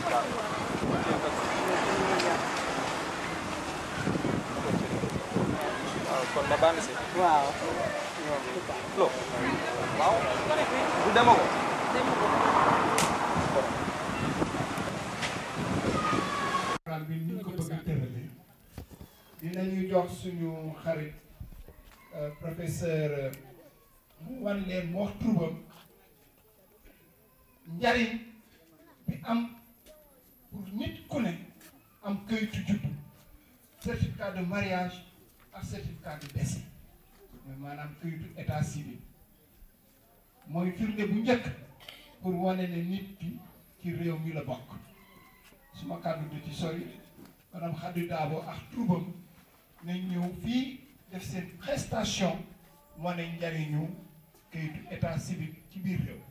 waaw kon ma bànn si waaw lo waaw du dema ko programme bi ni ñu ko bëgg a tërale dinañu jox suñu xarit euh, professeur euh, mu wan leen mu wax turbam njariñ bi am pour nit ku ne am këyitu juddu certificat de mariage ak certificat de décès mooy maanaam këyitu état civil mooy firnde bu njëkk pour wane ne nit ki ci réew mi la bokk suma kàddu du ci sori madame Khady Dabo ak troubam nañ ñëw fii def seen prestation wane njariñu kayitu état civil ci biir réew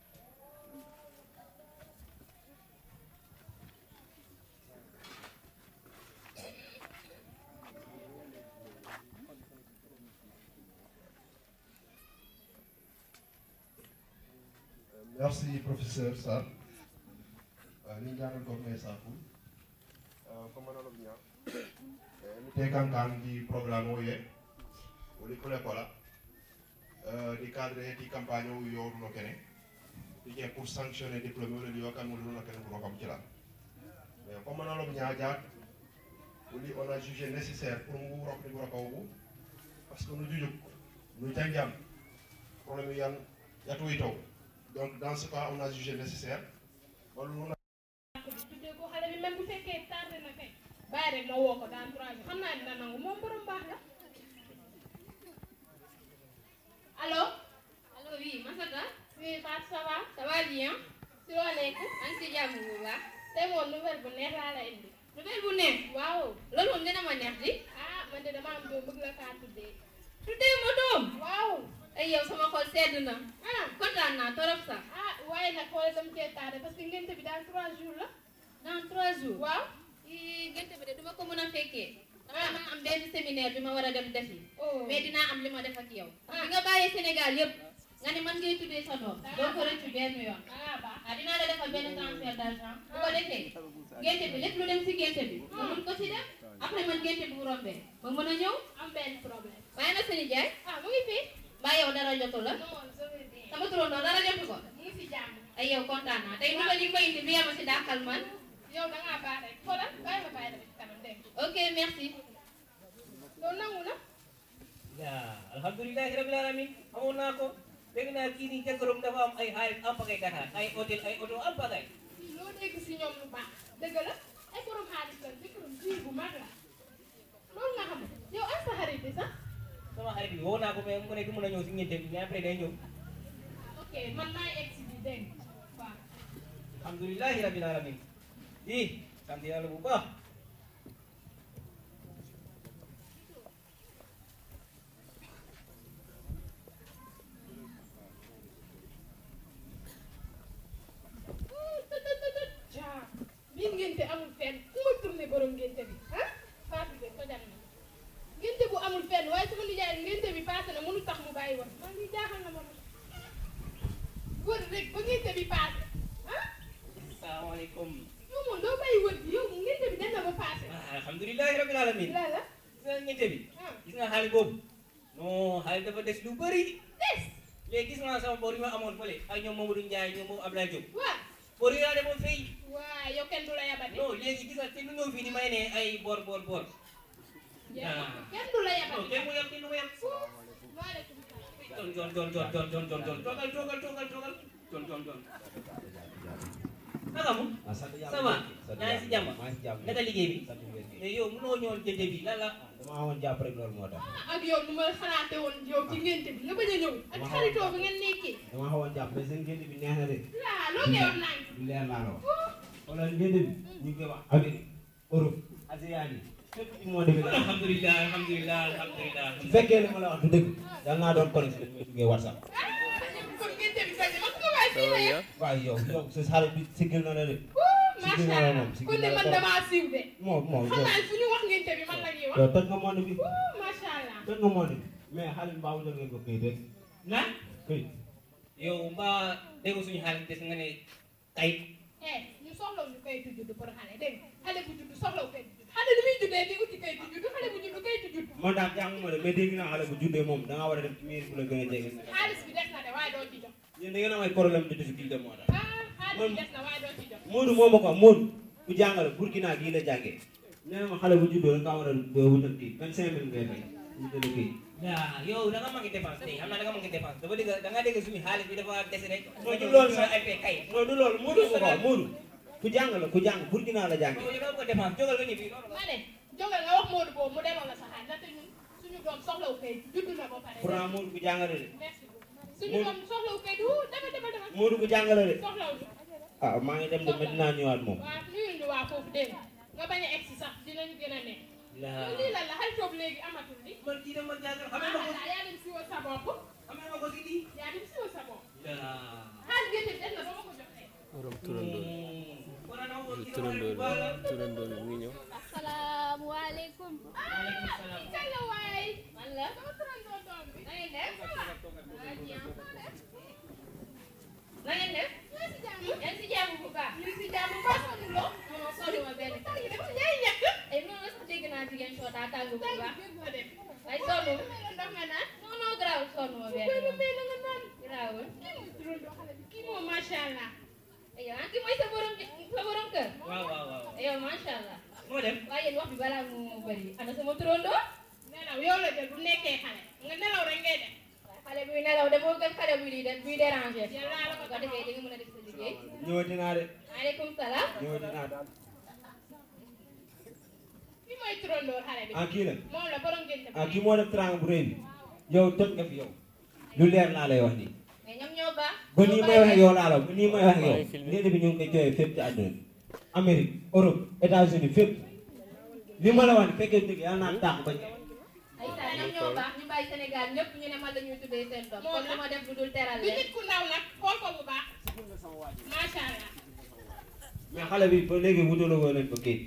Merci professeur Sarr. Ni ñaanal ko may safu. Comme on l'a bien. Ni te kankan di programme o ye. Woli kole kola. Di cadre di campagne o yo no kene. Di ke pour sanctionner diplôme o yo kan mo no kene ko kam ci la. Mais comme on l'a bien jaat. Woli on a jugé nécessaire pour mu rok ni ko ko parce que nous jujuk nous jangjam problème yan yatu itaw donc dans ce cas on a jugé nécessaire wala mun a tuddee ko xale bi même bu fekkee tardé na kay bàyyi rek ma woo ko dans trois jours xam naa dina nangu moom borom baax la allo allo oui Masata oui Fatou ça va ça va bien si loo nekk maa ngi si jàmm bu baax tey moom nouvelle bu neex laa la indi nouvelle bu neex waaw loolu moom dina ma neex di ah man de dama am doom bëgg la kaa tuddee tuddee ma doom waaw ay yow sama xol sedd na ah kontaan naa torop sax ah waaye nag xoolal dama cee tardé parce que ngénte bi dans trois jours la dans trois jours waaw ii gënte bi de duma ko mën a fekkee dama ma am benn séminaire bi ma war a dem defi oh mais dinaa am li ma def ak yow bi nga bàyyee Sénégal yëpp nga ne man ngay tuddee sa doom doo ko rëccu benn yoon ah baax ah dinaa la defal benn transfert d'argent bu ko defee génte bi lépp lu dem si génte bi nga mun ko si def après man génte bi bu rombee ba mën a ñëw am benn problème waaye na sëñ Ndiaye ah mu ngi fi mbaa yow dara jotu la non je vais bien sama turandoo dara jotu ko mu ngi fi jàmm ay yow kontaan naa tey nu ko li may indi bi yama si dàqal man yow da ngaa baax rek xoolal bàyyi ma bàyyi la ci kanam dégg nga ok merci loolu nangu na Ya, alhamdulillahi rabbil alamin. Amoon naa ko. Dégg naa kii nii jëkkëram dafa am ay xaalis am pagay Dakar, ay hôtel, ay oto am pagay. loo dégg si ñoom lu baax dëgg la ay borom xaalis la jëkkëram jiir bu mag la loolu nga xam yow ak sa xarit bi sax Sama xarit bi woo naa ko mais mu ne du mën a ñëw si ñeente bi mais après day ñëw. ok man maay egg si bi dégg nga waaw Alhamdulillahi rabbil alamin. Di, sant yàlla bu baax. jaa bii ngénte amul fenn ku ma tourné borom ngénte bi ah Fatou de tojal na ngénte bu amul fenn waaye sama nijaay ngénte bi paase na mënu tax mu bàyyi wax man lii jaaxal na ma ma wër rek ba ngénte bi paase ah Asalaamaaleykum. yow moom doo bàyyi wër bi yow ngénte bi dem na ba paase Ah, alhamdulillahi rabbil alamin. la la Gis nga ñeente bi. ah Gis nga xaalis boobu. Non, xaalis dafa des lu bëri. des Léegi gis nga sama bor yi ma amoon fële ak ñoom Mamadou Ndiaye ñoom moom Abdoulaye Diop. waa Bor yi laa demoon fay. waa yow kenn du la yabati Non, léegi gis nga te lu ñëw fii ni may ne ay bor bor bor. yaa kenn du la Non, yabati kenn mu yem kenn mu yem. waaleykum salaam Jon jon jon jon jon jon jon jon toogal toogal toogal toogal jon jon jon. Naka mu? Ça va? Yaa ngi si jàmm? maa ngi si jàmm Naka liggéey bi? sant wér gi Mais yow mënoo ñëwoon jënde bi lan la? dama amoon jàpp rek loolu moo tax ak yow nu ma xalaate woon yow ci ngénte bi nga bañ a ñëw ak xaritoo bi ngeen nekkee dama xawoon jàpp mais seen génn bi neex na de laa loo koy wax naan du leer laa la wax wala génn bi ñu ngi koy wax Amérique Europe Asie yi fépp ci monde bi la Alhamdulillah alhamdulillah alhamdulillah. su fekkee li ma la wax du dëgg yal naa doon connecté dañ may duggee WhatsApp kon ngénte bi bañ ma ko waay fii la yëpp waaye yow yow sa xale bi siggil na la de siggil macha na la allah moom kon siggil de na la man trop damaa siiw de moom moom xam yow naa fu ñu wax ngénte bi man la ñuy wax yow toj nga monde bi macha allah toj nga monde bi mais xale bi mbaa wutal ngeen ko këyit rek Na? këyit Yow mbaa dégg suñu xaalis des nga ne kayit. eh ñu soxla ñu koy kayitu juddu pour xale dégg nga xale bu juddu soxlawu kayitu juddu xale lu muy juddee di uti kayitu juddu xale bu juddu kayitu juddu man daal jànguma de mais dégg naa xale bu juddee moom da ngaa war a dem ci mairie bu la gën a jege. xaalis bi des na de waaye doo ci jox yéen da ngeen am ay problème de difficulté moo tax. ah xaalis bi des na waaye doo ci jox Moodu moo ma ko wax Moodu ku jàngale Burkina gii la jàngee nee na ma xale bu juddoo da nga war a wutal kii vingt cinq mille ngay fay wutal kii. yaa yow da nga manqué dépense tey xam naa da nga manqué dépense dafa dégg da nga dégg suñu xaalis bi dafa dese rek. mooy du loolu sax ay fay kay. non du loolu Moodu ma ko wax Moodu ku jàng la ku jàng Burkina la jàngee. yow da nga ko dépense jógal nga ñibbi. ma ne jógal nga wax Modou boobu mu delloo la sa xaalis ndaxte ñun suñu doom soxlawu kayit juddu na ba pare pourtant Moodu ku jàngale de merci beaucoup suñu doom soxlawu kayit wu demal demal demal Moodu ku jàngale de soxlawu ah maa ngi dem de maintenant ñëwaat moom. waaw nuyul ñu waa foofu dégg nga nga bañ a egg si sax dinañu gën a nekk laa lii lan la xay toog léegi amatul li man kii dama jàngal xamee ma ko ah yaa dem siwal sa bopp xamee ma ko si lii. yaa dem siwal sa bopp laa. xaalis gerte bi des na ba ma ko joxee borom turandoo kon nag moom kii dama turandoo leen baal la. bi turandoo bi mu ngi ñëw asalaamaaleykum. Waaleykum salaam. kañ la waay man la. sama turandoo doom bi na ngeen def. ah bien na ngeen def. yaa si jàmm yaa ngi si jàmm bu baax. ñu si jàmm ba sonn loo non non sonn ma benn tax yi dafa yaay ñàkk ay noonu la sax dégg naa jigéen soo taa tàng bu tey baax. gën nga dem waaye sonn ma. melo ndox nga naan non non garaawul sonn ma benn koy lu yoon. mel na nga naan garaawul. kii mooy turandoo xale bi kii moom macha allah ay yow ah kii mooy sa borom sa borom kër. waaw waaw waaw. ay yow macha allah. moo dem. waaye yéen wax bi balaa mu bëri ana sama turandoo. nelaw yow la jël bu nekkee xale nga nelaw rek ngay def waaye xale buy nelaw de moo gën xale buy di def buy déranger. yàlla la ko bu ko defee di nga mën a def sa liggéey. ñëwati naa de maaleykum salaam. ñëwati naa de kii mooy turandoo xale bi ah kii la moom la borom gënte ah kii moo def trang bu rëy bi yow toj nga fi yow lu leer laa lay wax nii. mais ñoom ñoo baax. ba nii may wax ak yow laa la ba nii may wax ak yow léegi bi ñu ngi koy jooyee fépp ci àdduna bi Amérique Europe États-Unis fépp li ma la wax nii fekkee dëgg yàlla naa tàq ba ay saa ñoom ñoo baax ñu bàyyi Sénégal ñëpp ñu ne man la ñuy tuddee seen doom. Moo kon tax. lu ma def lu dul teral du leen. nit ku ndaw nag xool ko bu baax macha allah mais xale bi ba léegi wutaloo ko leen ko kii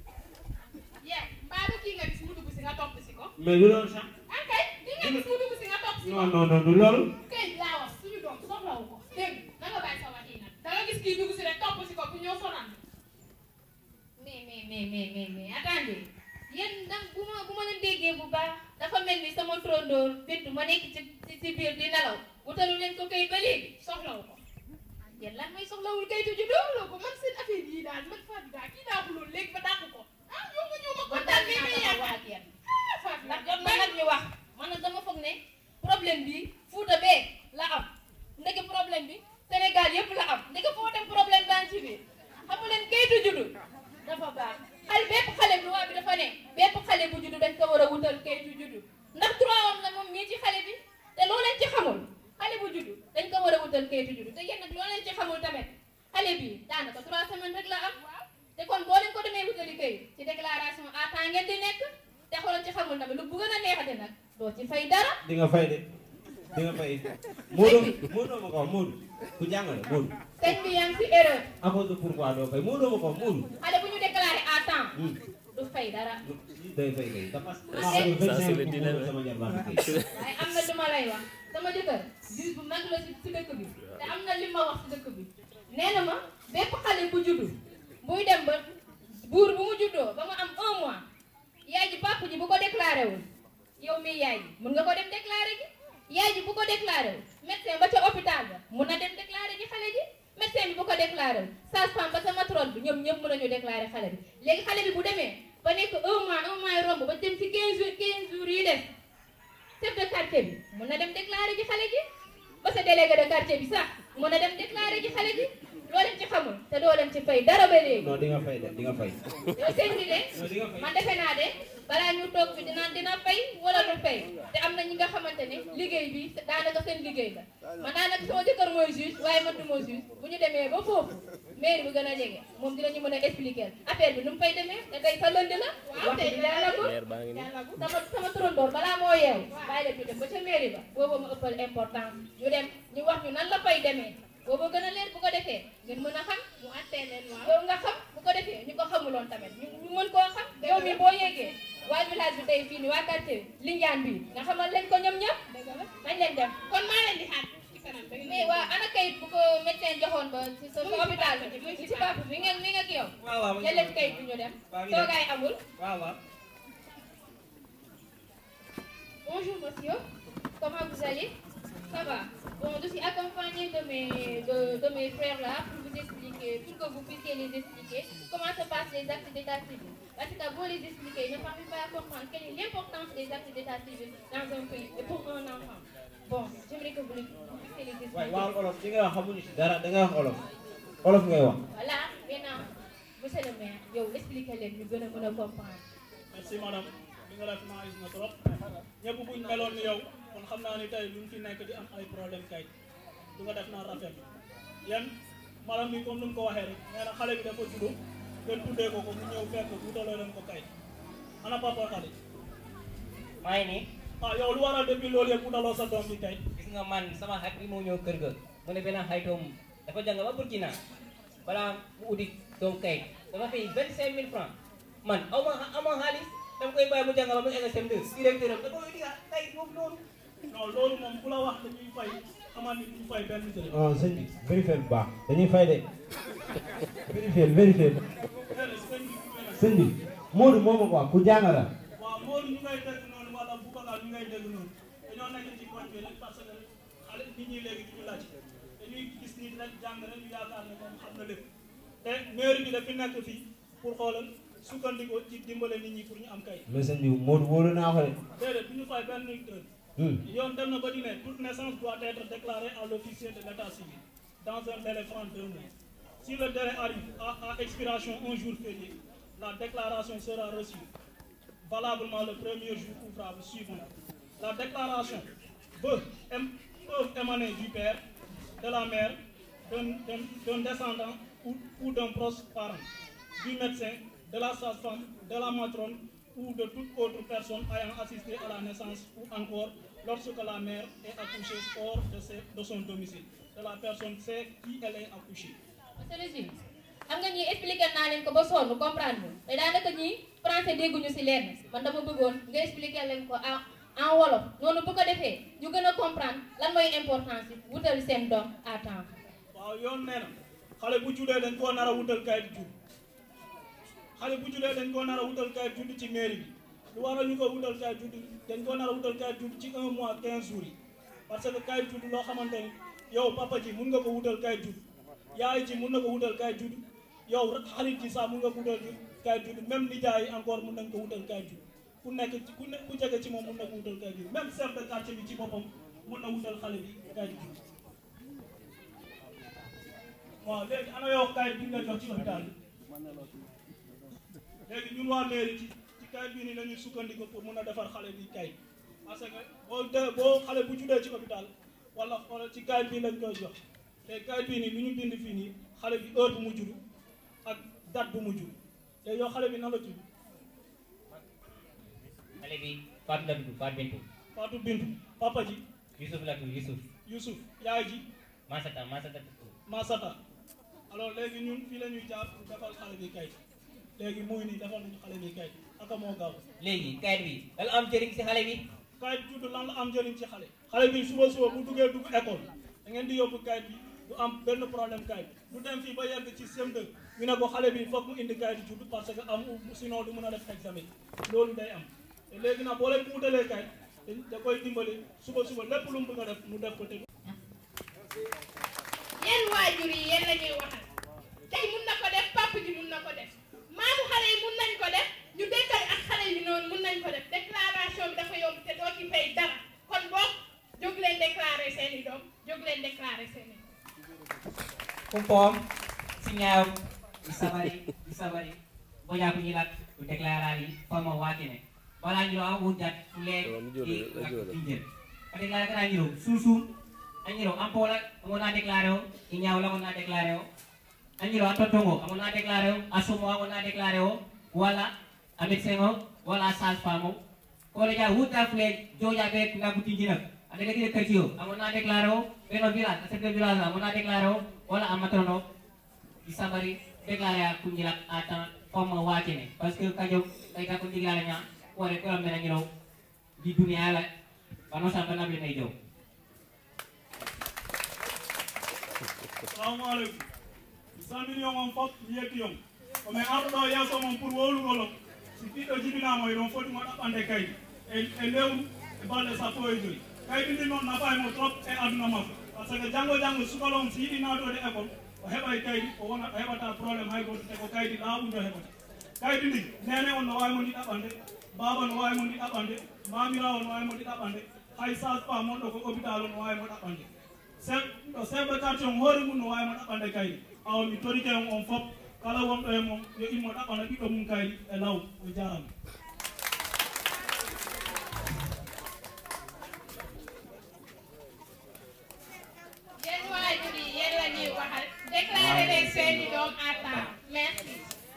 yee mbaa du kii nga gis mu dugg si nga topp si ko mais lu loolu sax ah kay di nga gis mu dugg si nga topp si ko non non non du loolu kay laa wax suñu doom soxlawu ko dégg nga na nga bàyyi sa wax yi nag da nga gis kii dugg si rek topp si ko bu ñëw sonal mais mais mais mais mais mais attendez yéen nag bu ma bu ma leen déggee bu baax dafa mel ni sama trondoor bintu ma nekk ci ci ci biir di nelaw wutalu leen ko kayit ba léegi soxlawu ko yéen lan mooy soxlawul kayitu juddu. soxlawu ko man seen affaire yii daal man Fatou daal kii daa xuloon léegi ba dàq ko ah yow nga ñëw ma kon kontaan daal bi dinaa may taxaw yaakaar wax ak yéen. ah Fatou ndax jot na nag ñu wax man nag dama foog ne problème bi Fuuta bee la am ndeke problème bi Sénégal yëpp la am ndeke foo dem problème baa ngi ci biir xamu leen kayitu juddu dafa baax xale bépp xale bi loi bi dafa ne bépp xale bu juddu dañ ko war a wutal kayitu juddu ndax droit am la moom mii ci xale bi te loo leen ci xamul xale bu juddu dañ ko war a wutal kayitu juddu te yéen nag loo leen ci xamul tamit xale bi daanaka trois semaines rek la am te kon boo leen ko demee wutali kayit ci déclaration à temps ngeen di nekk te xoolal ci xamul tamit lu bu gën a neexate nag doo ci fay dara di nga fay de di nga fay Moodu Moodu ma ko wax Moodu ku jàngale Moodu sëñ bi yaa ngi si erreur à cause de pourquoi doo fay Moodu ma ko wax Moodu xale bu ñu déclaré à temps Hmm. du fay dara day fay kay parce que Ça, c'est- vingt ça, c'est cinq le mille dilemme. sama jarbaat kay waaye am na lu ma lay wax sama jëkkër juge bu mag la si si dëkk bi te am na li ma wax si dëkk bi nee na ma bépp xale bu juddu buy dem ba buur bu mu juddoo ba mu am un mois yaay ji papa ji bu ko déclaré wul yow mii yaay ji mun nga ko dem déclaré ji yaay ji bu ko déclaré wul médecin ba ca hôpital ba mun na dem déclaré ji xale ji médecin bi bu ko déclaré wul sage-femme ba sa matrone bi ñoom ñëpp mën nañu déclaré xale bi léegi xale bi bu demee ba nekk un mois un mois yi romb ba dem ci 15 jours 15 jours yi des chef de quartier bi mun na dem déclaré ji xale ji ba sa délégué de quartier bi sax mun na dem déclaré ji xale ji loo leen ci xamul te doo leen ci fay dara ba léegi non di nga fay de di nga fay yow sëñ bi de non di nga fay man defe naa de balaa ñu toog fi dina dina fay wala du fay te am na ñi nga xamante ne liggéey bi daanaka seen liggéey la man daanaka sama jëkkër mooy juge waaye man du ma juge bu ñu demee ba foofu mairie bu gën a jege moom dinañu mën a expliquer affaire bi nu mu fay demee te tey sa lënd la wax bi leeragul leer baa ngi nii yàlla bu sama sama turandoor balaa moo yeewu bàyyi leen ñu dem ba ca mairie ba booba ma ëppal importance ñu dem ñu wax ñu nan la fay demee booba gën a leer bu ko defee ngeen mën a xam mu attee leen waaw yow nga xam bu ko defee ñu ko xamuloon tamit ñu ñu mën koo xam yow mi boo yeggee waa village bi tey fii ni waa quartier bi Lindiane bii nga xamal leen ko ñoom ñëpp dëgg la nañ leen dem kon maa leen di xaar ci kanam da ngeen mais waa ana kayit bu ko médecin joxoon ba ci sa sa hôpital bi ci papa bi ngeen mi nga ak yow waaw waaw jël leen kayit bi ñu dem waaw ñu dem. toogaay amul waaw waaw Bonjour monsieur, comment vous allez Ça va. Bon, je suis accompagnée de mes, de, de mes frères là pour vous expliquer, pour que vous puissiez les expliquer comment se passent les actes d'état civil. Parce que vous les expliquer, ils ne parviennent pas à comprendre quelle est l'importance des actes d'état civil dans un pays et pour un enfant. Bon, j'aimerais que vous, les- vous puissiez les expliquer. waaye waxal olof li nga wax xamuñu si dara da nga wax olof olof ngay wax Voilà, maintenant, monsieur le maire, yow expliquer leen ñu gën a mën a comprendre. merci madame li nga def nice na trop ñëpp buñ meloon ni yow kon xam naa ni tey luñ fi nekk di am ay problème kay du nga def naa rafet yéen madame ni comme nu mu ko waxee rek nee na xale bi dafa judd ngeen tuddee ko ko mu ñëw fekk wutaloo leen ko kay ana papa xale maa ngi nii ah yow lu waral depuis loolu yëpp wutaloo sa doom bi kay gis nga man sama xarit bi moo ñëw kër ga mu ne benn xaritoom dafa jàng ba Burkina balaa mu uti doom kayit dafa fay vingt cinq mille francs man aw ma aw ma xaalis dama koy bàyyi mu jàng ba mu egg sem2 directeur am da koy uti kayit boobu noonu non loolu moom ku la wax dañuy fay xamal ni duñu fay benn dërëm ah sëñ bi vérifié bu baax dañuy fay de vérifié vérifié sëñ bi Modou moo ma ko wax ku jàng la waaw Modou ñu ngay dégg noonu wala Boubacar ñu ngay dégg noonu dañoo nekk ci koñ bi rek parce que xale nit ñi léegi duñu laaj dañuy gis nit rek jàng rek ñu yaakaar ne moom xam na lépp te mairie bi dafi nekk fii pour xoolal sukkandiku ci dimbale nit ñi pour ñu am kay mais sëñ bi Modou wóolu naa ko de déedéet du ñu fay benn dërëm Hmm. yoon dem na ba di ne toute naissance doit être déclarée à l'officier de l'état civil dans un délai franc de deux mois si le délai arrive à, à expiration un jour férié la déclaration sera reçue valablement le premier jour ouvrable suivant la déclaration peut, ém- peut émaner du père de la mère d'un d'un- d'un descendant ou, ou d'un proche parent du médecin de la sage-femme de la matrone ou de toute autre personne ayant assisté à la naissance ou encore lorsque la mère est accouchée hors de, ses- de son domicile de la personne sait qui elle est accouchée. monsieur le juge xam nga ñii expliqué naa leen ko ba sonn comprendre ñu te daanaka ñii français dégguñu si leen man dama bëggoon nga expliqué leen ko en en wolof noonu bu ko defee ñu gën a comprendre lan mooy importance yi wutal seen doom à temps. waaw yoon nee na xale bu juddee dañ koo nar a wutal kayit judd xale bu juddee dañ koo nar a wutal kayit judd ci mairie bi lu waral ñu ko wutal kayit judd dañ koo nar a wutal kayit judd ci un mois 15 jours yi parce que kayit judd loo xamante ni yow papa ji mun nga ko wutal kayit judd yaay ji mun na ko wutal kayit judd yow rek xarit ji sax mun nga ko wutal kayit judd même nijaay yi encore mun nañ ko wutal kayit judd ku nekk ci ku nekk ku jege ci moom mun na ko wutal kayit judd même chef de quartier bi ci boppam mun na wutal xale bi kayit judd waaw léegi ana yow kayit bi nga jox ci hôpital bi léegi ñun waa mairie ci ci kayit bii nii la ñuy sukkandiku pour mun a defar xale bi kayit parce que boo de boo xale bu juddee ci hôpital wala wala ci kayit bii lañ koy jox te kayit bii nii lu ñu bind fii nii xale bi heure bu mu judd ak date bu mu judd te yow xale bi nan la tudd xale bi Fatou la tudd Fatou Bintou Fatou Bintou papa ji Youssouf la tudd Youssouf Youssouf yaay ji Masata Masata tudd Masata alors léegi ñun fii la ñuy jaar pour defal xale bi kayit léegi muy nii defal nañu xale bi kayit aka moo gaaw léegi kayit bi lan la am njëriñ si xale bi kayit juddu lan la am njëriñ ci xale xale bi suba suba bu duggee dugg école da ngeen di yóbbu kayit bi du am benn problème kayit du dem fii ba yegg ci CM2 ñu ne ko xale bi foog mu indi kayit juddu parce que am sinon du mën a def examen loolu day am te léegi nag boo leen ko wutalee kayit da- da koy dimbali suba suba lépp lu mu bëgg a def mu def ko te yéen waajur yi yéen la ñuy waxal tey mun na ko def papa ji mun na ko def maamu xale yi mun nañ ko def ñu dëkkal ak xale yi noonu mun nañ ko def déclaration bi dafa yomb te doo ci fay dara kon boog jóg leen déclaré seen i doom jóg leen déclaré seen i Kumpom, sinyaw, isabari, isabari. Boya kunyilat, udeklarari, pama wakine. Wala nyiro ang ujat, ule, di, injil. Kadeklara ka nyiro, susu, anyiro, ampola, amo na deklaro, inyaw lang amo na deklaro. Anyiro, atotongo, amo na deklaro, asumo amo na deklaro, wala, amit sengo, wala sas pamo. Kole ja huta fle, joja be, ngabuti jinak. Ada lagi dekat kecil, amo na deklaro, pero bilang, asal ke bilang, amo na deklaro, wala amatrono bisa bari déclaré ku ñilak ata comme wacce ne parce que kajo kay ka ko digala nya wore ko am na ñiro di dunia la bano sa bana bi nay jow salaamaaleykum 100 millions moom foog ñu yegg yomb komin arɗo yeeso mon pour wowlugolo si ɓiɗɗo jibinama e ɗon foti mo ɗaɓɓande kaydi e e lewru e balɗe sappo e joyi kaydi ndi noon nafa mo trop e aduna makko par ce que janggo janggo sukalo on si yiɗi naatode école o heɓay kaydi o wona o heɓata probléme hay goto te ko kaydi laaɓudo heɓata kaydi ndi nene on no wawi mo ndi ɗaɓɓande baba no wawi mo ndi ɗaɓɓande mamirawo no wawi mo ndi ɗaɓɓande hay sage pa monɗo ko hôpital o no wawi mo ɗaɓɓande chef ɗo chef de quartier on hoore mum no wawi mo ɗaɓɓande kaydi awa mi torike on on fof kala wonɗo e mum yo immo ɗaɓɓana ɓiɗɗo mum kaydi e law o jarama yéen waajur yi yéen la ñuy waxal déclaré leen seeni doom à temps merci.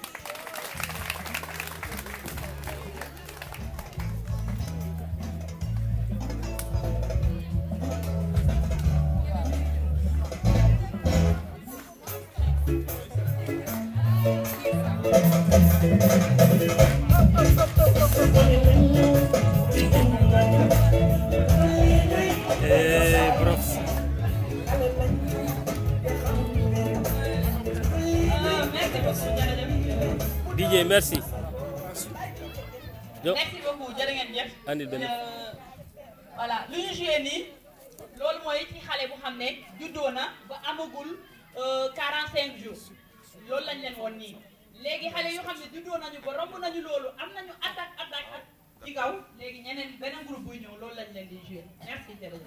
Eh, prof. DJ merci. Jo merci beaucoup jërë ngeen jëf. Andil benn. Euh, voilà lu ñu joué nii loolu mooy ci xale bu xam ne juddoo na ba amagul euh, 45 jours loolu lañ leen woon nii léegi xale yoo xam ne juddoo nañu ba romb nañu loolu am nañu attaque attaque ak ci kaw léegi ñeneen beneen groupe buy ñëw loolu lañ leen di joué merci jërëjëf.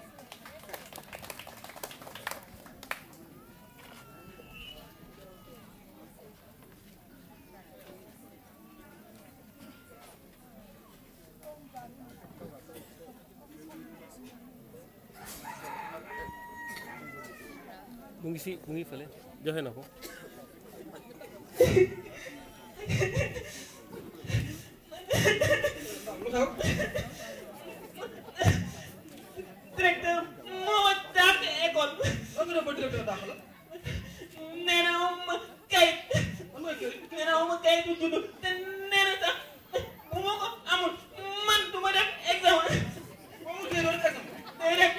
mu ngi fi mu ngi fële joxe na ko. directeur moo dàq école. lan nga def ba directeur dàq la. nee na ma kayit. nee na ma kayit bu judd te nee na sax bu ma ko amul man du ma def examen. ba mu kii doon examen. déedéet.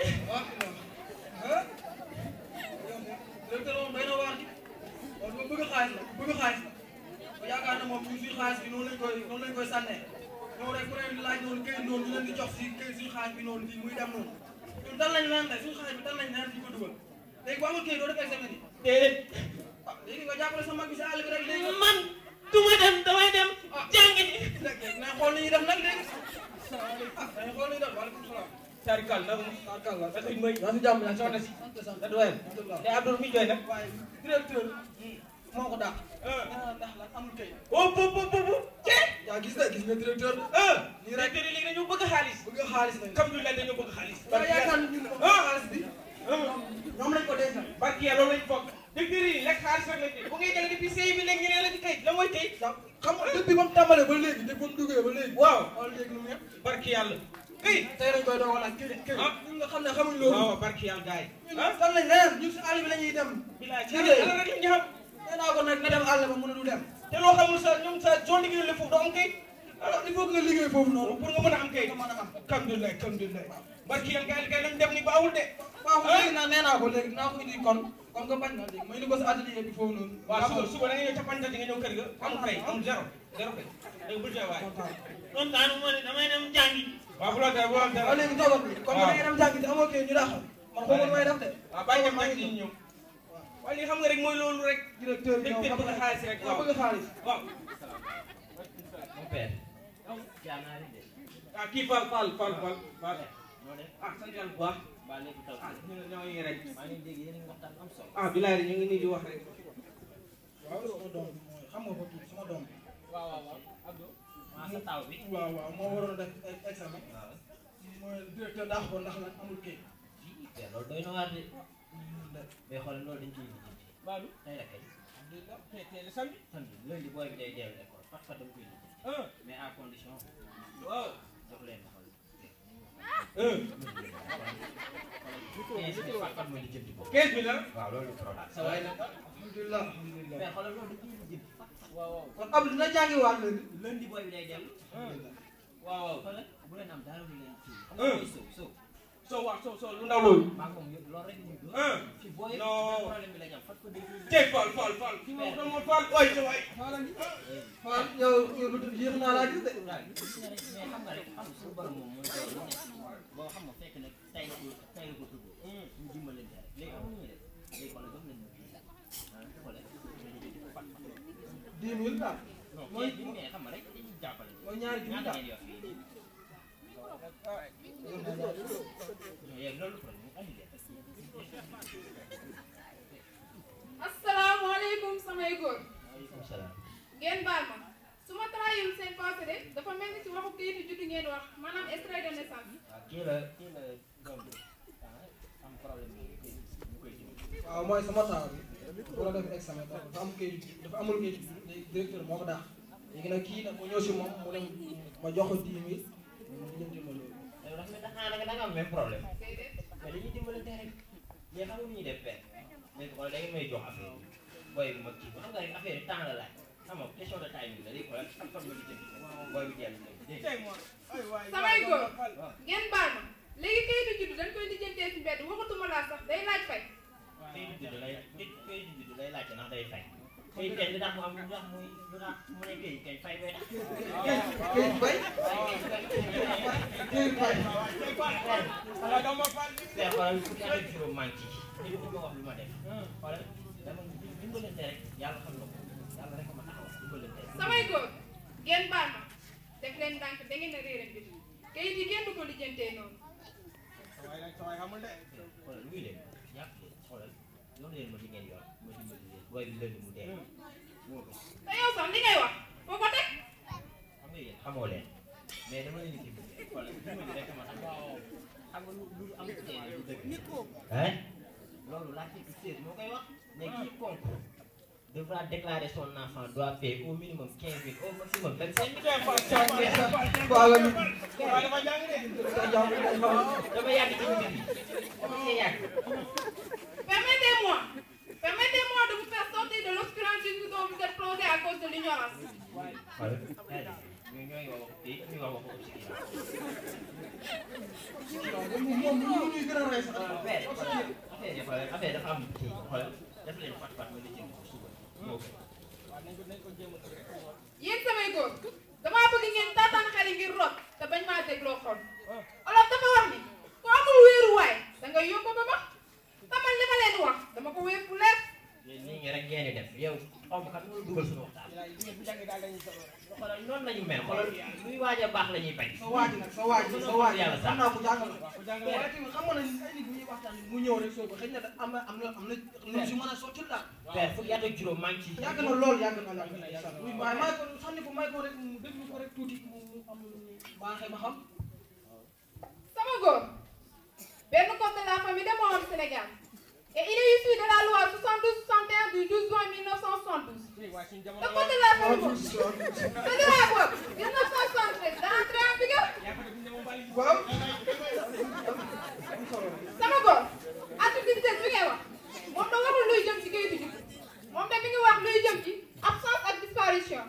directeur moom doy na waar di kon moom bëgg xaalis la bëgg xaalis la ba yaakaar na moom ñun suñu xaalis bi noonu lañ koy noonu lañ koy sànnee ñëw rek ku ne laaj noonu këyit noonu ñu leen di jox si këyit suñu xaalis bi noonu di muy dem noonu ñun dan lañ leen de suñu xaalis bi dan lañ leen di ko dugal léegi bu amul këyit doo def examen yi déedéet. ah léegi nga jàppale sa mag bi si àll bi rek léegi man du ma dem damay dem jàngi ji. na xool ni ñuy def nag léegi ah dañuy xool ni ñuy def waaleykum salaam Tarikal nag Tarikal la Fatick mooy maa ngi jàmm la soxna si. da doyal te Abdoul mi jooy nag. waaye directeur moo ko dàq ndax lan amul këyit oh bu bu bu bu cee. yaa gis nga gis nga directeur ah nii rek directeur yi léegi dañoo bëgg xaalis. bëgg xaalis lañ alhamdulilah dañoo bëgg xaalis. waaw yaakaar nañu ne xaalis bi ñoom lañ ko dencal barki yàlla loolu lañ bokk. directeur yi lekk xaalis rek lañ bu ngay jël depuis sëy bi léegi ñu ne la ci kayit la mooy kayit. xam nga depuis ba mu tàmbalee ba léegi depuis ba mu duggee ba léegi waaw wala léegi nu mu yëpp barki yàlla. kayit tey lañ koy dogal ak këyit këyit ñun nga xam ne xamuñ loolu waaw barki yàlla gars yi. ñun fan lañ leneen ñun si àll bi la ñuy dem bilaay ci liggéey yàlla rek la ñu xam. nee naa ko nag na dem àll ba mu ne du dem te loo xamul sa ñoom sa zone liggéey la foofu doo am kayit. alors il faut que nga liggéey foofu noonu pour nga mën a am kayit. nga mën a am alhamdulilah alhamdulilah. barki yàlla gars yi gars yi lañ dem ni baawul de. waaw léegi nag nee naa ko léegi naa ko indi kon comme que bañ na léegi may ni ko si atelier bi foofu noonu waaw suba suba da nga ñëw ca Panta di nga ñëw kër ga amul kay amul zéro zéro kay dégg bul fee waay. kon daanu ma ne damay dem jàngi. waaw bu la dee bu la dee. waaw léegi toogal bi comme que da ngay dem jàngi te amoo këyit ñu dàqal man xaw ma lu may def de waaw bàyyi dem jàngi ñu ñëw. waaye li xam nga rek mooy loolu rek. directeur bi directeur bëgg xaalis rek waaw bëgg xaalis waaw. Mon père. jaanaari de. ah kii Fall Fall Fall Fall Fall. noo def. ah sant yàlla bu baax. ba léegi taw. ah ñu ñoo ngi rek. maa ngi dégg yéen a ngi waxtaan am solo. ah bilaay ñu ngi nii di wax rek. waaw sama doom bi mooy xam nga ko tuuti sama doom bi waaw waaw waaw Abdou. maa sa taw bi. waaw waaw moo waroon a def examen waaw. mooy directeur dàq ko ndax lan amul këyit te loolu doy na waar de. mais xoolal loolu dañ ciy lijjanti. Baalu. tey la kay. alhamdulilah tey tey la samedi. samedi lundi booy bi day dellu école parce que dama koy lijjanti. ah mais à condition. waaw. jox leen xool. ah. quinze bi Fatou mooy lijjanti ko. 15 000 la. waaw loolu problème. sa waay nag. alhamdulilah alhamdulilah mais xoolal loolu dañ ciy lijjanti. waaw waaw. kon Abdou dina jàngi waat léegi lundi booy bi day dellu. waaw waaw. xoolal bu leen am dara lu leen kii. xam nga mooy sow sow. soo waaw soo soo lu ndaw loolu. ah non. tey Fall Fall Fall kii moom dama Fall waay sa waay. Fall yow yow lu yéex naa laa gis de. dix mille daal. mooy mooy ñaari junni daal. asalaamaaleykum samay góor ngeen baal ma su ma trahirul seen passé de dafa mel ni ci waxu kayitu juddu ngeen wax maanaam extrait de naissance waaw mooy sama taaw bi bu la def examen dafa am kayit dafa amul kayit léegi directeur moo ko daax léegi nag kii nag mu ñëw si moom mu dem ma jox ko dix mille mu jënti ma loolu. yow dafa mel da nga da nga am même problème mais dañuy dimbalante rek mais xam nga nu ñuy def benn léegi xool da ngeen may jox affaire bi booy bi ma kii ba xam nga rek affaire yi temps la laaj xam nga question de timing la léegi xoolal fan fan nga di jënd booy bi teel dégg samay góor ngeen baal ma léegi kayitu juddu dañ koy lijjantee ci mbedd waxatuma laa sax day laaj fay kay di judd lay nit kay di judd lay laajte ndax day fay kay tey li tax mu am lu tax muy lu tax mu ne kay kay fay bay tax kay fay kay fay te xoolal fukki at ak juróom manqué nit ñi ma wax lu ma def xoolal dama dimbalante rek yàlla xam na ko yàlla rek ma taxaw dimbalante rek samay góor ngeen baal ma def leen ndànk da ngeen a réere mbir kayit yi kenn du ko lijjantee noonu xoolal luy leen yàq leen xoolal yoon leen ma li ngeen yor ma dimbali leen booy bi lënd mu dee moo ko te yow sax li ngay wax foo ko teg xam nga yéen xamoo leen mais dama leen di dimbali xoolal dimbali rek ma tax xam nga lu lu am teel lu dëgg hein loolu l'article 16 moo koy wax ne quiconque devra déclarer son enfant doit payer au minimum 15 000 au maximum 25 000. dama yàgg ci mbir yi dama cee yàgg. Permettez-moi, permettez-moi de vous faire sortir de l'obscurantisme dont vous êtes plongé à cause de l'ignorance. xoolal ñooy ñooy wax waxu ñuy wax waxu moom moom ñuy gën a rey sax. affaire affaire yi xoolal affaire dafa am kii xoolal def leen fat fat ma li jëm ko suba moo ko. yéen samay góor damaa bëgg ngeen taataan xel yi ngir rot te bañ maa dégloo xol olof dafa wax ni ku amul wéeruwaay da ngay yóbbu ba ba te man li ma leen wax dama ko wéer fu leer yéen nii ngi rek ngeen di def yow xaw ma kan moo dugal suñu waxtaan. xoolal noonu la ñu mel xoolal luy waaj a baax la ñuy bañ. sa waaj nag sa waaj sa waaj yàlla xam sax. naa ko jàngal la waaye tamit xam nga ne ay nit bu ñuy waxtaan mu ñëw rek soo ko xëy na da- am na am na am na lu si mën a sottil daal père fukki at ak juróom maa ngi ci. yàgg na lool yàgg na yàgg na incha allah waaye may ko sànni ko may ko rek mu déglu ko rek tuuti mu mu am lu mu baaxee ma xam sama góor benn code de la famille de moo am Sénégal et il est issu de la loi 72 61 du 12 juin 1972 le code de la famille boobu te de la boobu 1973 daa entré en vigueur waaw sama góor article 17 bi ngay wax moom da waxul luy jëm ci kayitu juddu moom de mi ngi wax luy jëm ci absence ak disparition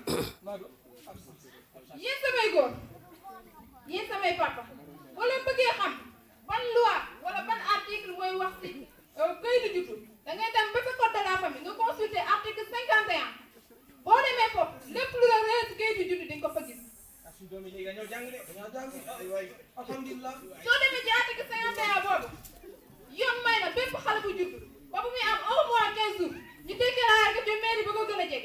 yéen samay góor yéen samay papa boo leen bëggee xam ban loi wala ban article mooy wax ci kayitu juddu da ngay dem ba sa code de la famille nga consulter article 51 boo demee foofu lépp lu la réer ci kayitu juddu di nga ko fa gis dañoo jàng alhamdulilah soo demee ci article 51 boobu yoon may na bépp xale bu judd ba bu muy am un mois 15 jours ñu déclaré ko ci mairie ba ko gën a jege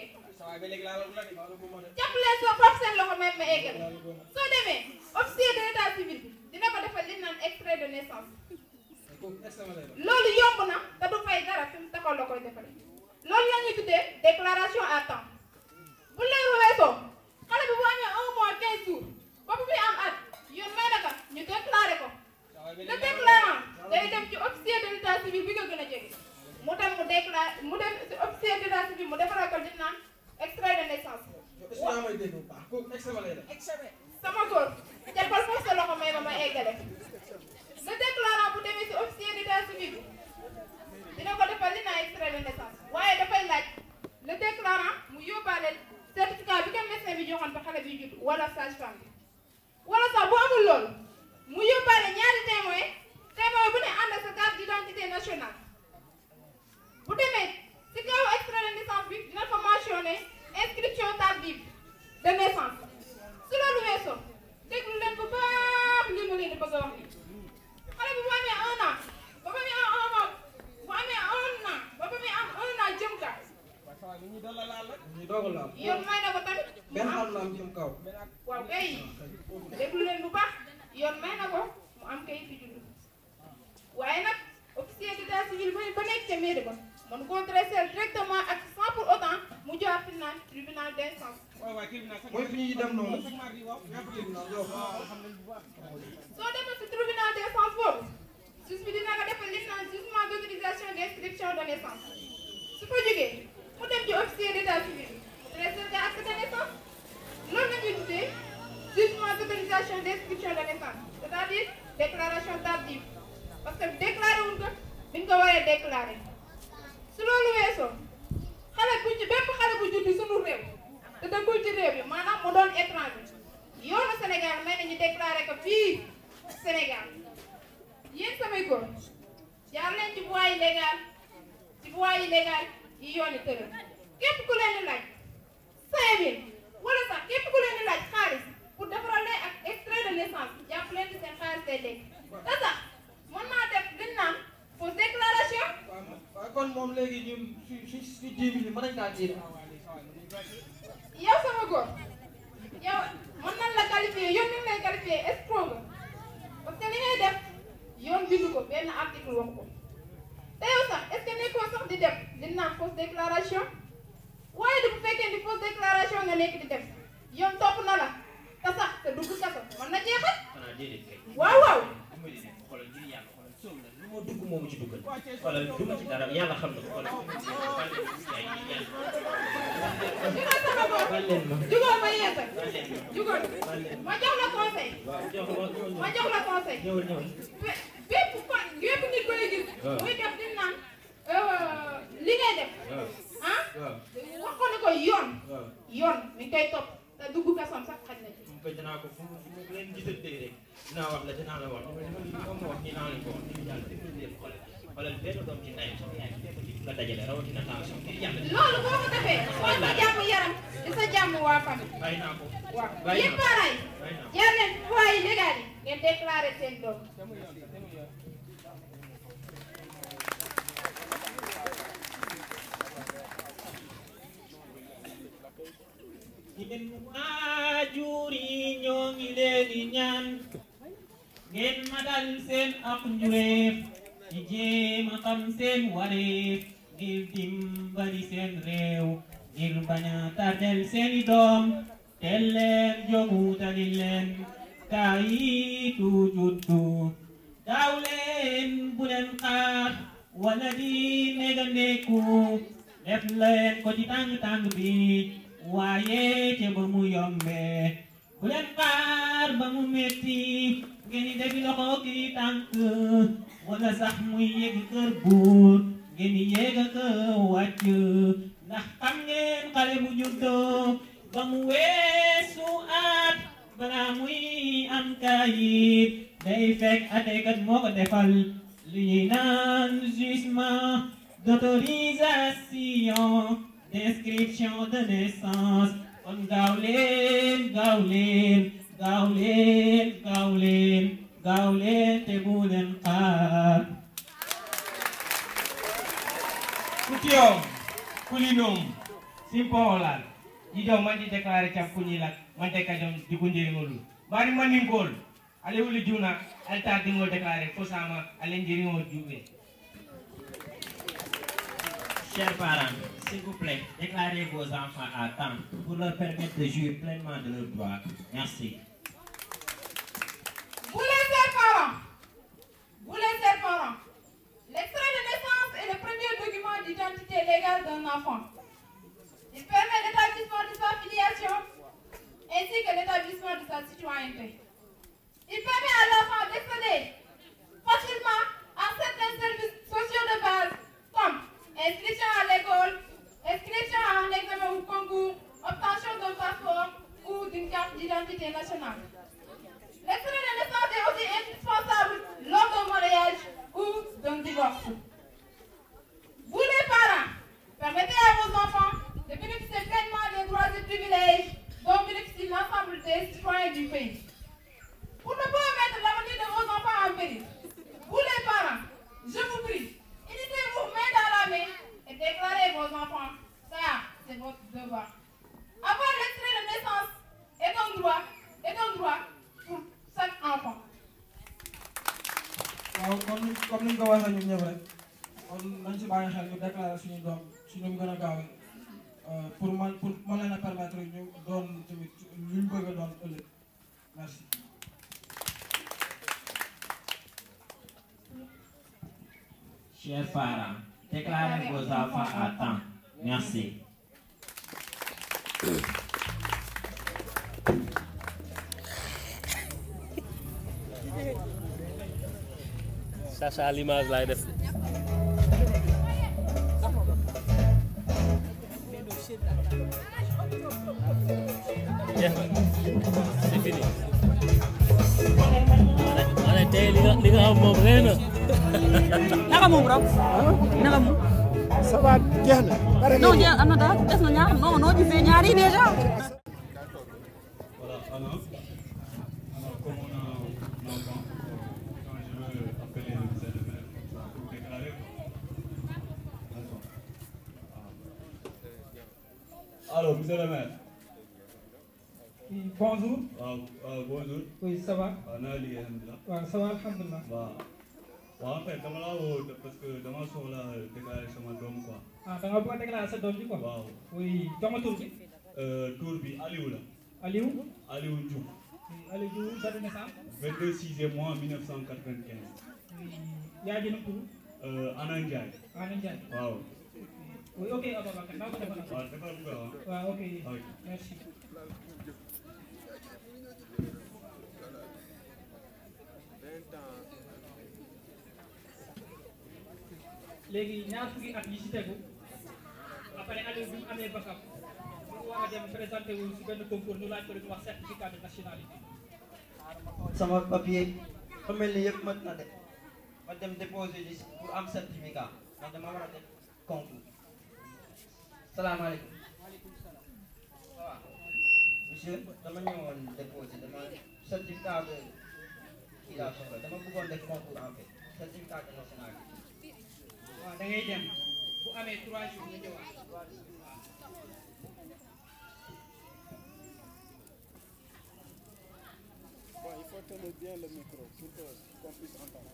jàpp leen soo foofu seen loxo même ma eggal soo demee officier de l'état civil bi dina ko defal li ñu naan extrait de naissance loolu yomb na te du fay dara fi mu taxaw la koy defale loolu la ñuy tuddee déclaration à temps bu leeru weesoo xale bi bu amee un mois 15 jours ba bu muy am at yoon may na ko ñu déclaré ko le déclarant day dem ci officier de l'état civil bi nga gën a jege mu dem mu déclaré mu dem ci officier de l'état civil mu defaral ko li ñu naan extrait de naissance est-ce que yaa may dégg bu baax kooku examen lay def sama góor jàppal foofu sa loxo may ma ma eggale le déclarant bu demee ci officier d'état civil bi dina ko defal li naan extrait de naissance waaye dafay laaj le déclarant mu yóbbaale certificat bi ko médecin bi joxoon ba xale bi judd wala sage-femme bi wala sax bu amul loolu mu yóbbaale ñaari témoin témoin bu ne ànd ak sa carte d'identité nationale bu demee si kaw extrait de naissance bi dina fa mentionné inscription tardive de naissance su loolu weesoo déglu leen bu baax li ma leen di bëgg a wax nii xale bi bu amee un an ba ba muy am un an bu amee un an ba ba muy am un an jëm kaw ñu doog a laal ñu doog a laal. yoon may na ko tamit mu benn am xar la am jëm kaw. waaw kay déglu leen bu baax yoon may na ko mu am kayit yu juddu waaye nag officier d'état civil ba ba nekk ca mairie ba mën koo dresser directement ak sans pour autant mu jox tribunal tribunal d'instance mooy fi ñuy dem noonu. soo demee si tribunal d'instance boobu juge bi dina nga defal li ñu naan jugement d'autorisation d'inscription de naissance su ko jógee mu dem ci officier d'état civil mu dresser nga acte de naissance loolu la ñuy tuddee jugement d'autorisation d'inscription de naissance c'est-à-dire déclaration tardive parce que déclaré wuñ ko biñ ko waree déclaré su loolu weesoo xale bu ci bépp xale bu juddu sunu réew te dëkkul ci réew bi maanaam mu doon étranger yoonu Sénégal may nañu déclaré ko fii Sénégal yéen samay góor jaar leen ci voie illégale ci voie illégale yi yooni tëral képp ku leen di laaj cinq mille wala sax képp ku leen di laaj xaalis pour defaral leen ak extrait de naissance jàpp leen di seen xaalis day dégg te sax mën naa def liñ naan fausse déclaration waaw kon moom léegi ñun su su su dix mille mën nañ kaa jiite. yow sama góor yow mën nañ la qualifier yoon ni mu lay qualifier escroc nga parce que li ngay def yoon bindu ko benn article wax ko te yow sax est ce que nekkoo sax di def li naan fausse déclaration waaye du bu fekkee ni fausse déclaration nga nekk di def yoon topp na la te sax te dugg kaso mën na jeexal xanaa déedéet kay. waaw waaw dimbali leen xoolal ngir yàlla xoolal sóob la lu ma dugg moomu ci duggal xoolal du ma ci dara yàlla xam na ko xoolal jugal sama góor jugal ma yeete jugal ma jox la conseil ma jox la conseil ñëwal ñëwal bé- bépp kon bépp nit koy gis waaw. muy def di naan euh, li ngay def waaw ah waaw wax ko ne ko yoon waaw yoon mi ngi koy topp te dugg kasoom sax xaj na ci mu ko dinaa ko fu mu fu mu leen gisantee rek dinaa wax la dinaa la wax li ma li ma wax nii naa leen ko wax ngir yàlla dimbali leen xoolal xoolal benn doom ci ndeyam sama yaay fekk ci la dajale rawatina tension ngir yàlla loolu boo ko defee mooy sa jàmm yaram di sa jàmm waa famille bàyyi naa ko waaw bàyyi yéen naa ko parents bàyyi naa ko yi jaar leen voies yi légales yi ngeen déclaré seen doom yéen waajur yi ñoo ngi leen di ñaan ngeen matal seen ak njureef di jéem a xam seen wareef ngir dimbali seen réew ngir bañ a tardel seeni doom teel leen jógu tali leen kayitu juddu daaw leen bu leen xaar wala di négandeku def leen ko ci tàng-tàng bi waaye ca ba mu yombee bu leen xaar ba mu metti ngeen di defi loxo ki tànk wala sax muy yegg kër buur ngeen di yegg ak wàcc ndax xam ngeen xale bu juddoo ba mu weesu at balaa muy am kayit day fekk atekat moo ko defal li ñuy naan jugement d'autorisation d'inscription de naissance kon gaaw leen gaaw leen gaaw leen gaaw leen gaaw leen te bu leen xaar kutiyom kulinom simpoolal jijom man di déclaré cam kuñilak man te kajom di kunjeriŋolu bari mandinkol ale wuli juna ale tar diŋol déclaré fo sama ale njeriŋol juɓe Chers parents, s'il vous plaît, déclarez vos enfants à temps pour leur permettre de jouir pleinement de leurs droits. Merci. Vous les chers parents, vous les chers parents, l'extrait de naissance est le premier document d'identité légale d'un enfant. Il permet l'établissement de sa filiation ainsi que l'établissement de sa citoyenneté. Il permet à l'enfant d'accéder facilement à certains services sociaux de base comme inscription à l'école, inscription à un examen ou concours, obtention d'un passeport ou d'une carte d'identité nationale. L'extrait de naissance est aussi indispensable lors d'un mariage des citoyens du pays. Pour ne pas mettre l'avenir de vos enfants en péril, vous les parents, je vous prie, unissez-vous main dans la main et déclarez vos enfants. Ça, c'est votre devoir. Avoir l'extrait de naissance est un droit, est un droit pour chaque enfant. waaw comme comme ni ñu ko waxee ñun ñëpp rek kon nañ si bàyyi xel ñu déclaré suñu doom si nu mu gën a gaawee pour man pour mën leen a permettre ñu doon tamit lu ñu bëgg a doon ëllëg merci. Chers parents, déclarez vos enfants à temps. Merci. Ça, ça à l'image laay def. jeex na c'est fini. ma ne tey li nga li nga xam moom rëy na. naka moom raw naka moom ça va jeex na. pare non jeex am na daal des na ñaar non noo gisee ñaar yi déjà Voilà, alors, alors comme on a un enfant, quand je veux appeler le ministère de maire comme ça, pour déclarer quoi. Attends. Alors, monsieur le maire. Oui, bonjour. waaw waaw bonjour. Oui, ça va. waaw naa liggéey alhamdulilah. waaw ça va alhamdulilah. waaw. waaw en fait dama laa woo parce que dama soxla déclarer sama doom quoi. ah da nga bëgg a déclarer sa doom ji quoi. waaw. oui jox ma tur bi. tur bi Aliou la. Aliou. Aliou Diouf. Oui, Aliou Diouf date de naissance. 22 6 mois 1995. Oui, yaa ji nu mu tudd. Euh, Ana Ndiaye. Ana Ndiaye. waaw. Oui, ok Ababacar naa ko defal. waaw defal nga waaw. waaw ok Ok. merci. léegi ñaar fukki at yi ci tegu après Aliou bi mu amee bakam mu war a dem présenté wu si benn concours ñu laaj ko lu ñuy wax certificat de nationalité. sama papier fa mel ni yëpp mat na de ma dem déposer ji pour am certificat ndax dama war a def concours salaamaaleykum waaw monsieur dama ñëwoon déposer dama certificat de kii laa soxla dama bëggoon def concours en fait certificat de nationalité waaw da ngay dem bu amee trois jours nga ñëwaat. Bon, il faut tenir bien le micro pour que- qu'on puisse entendre.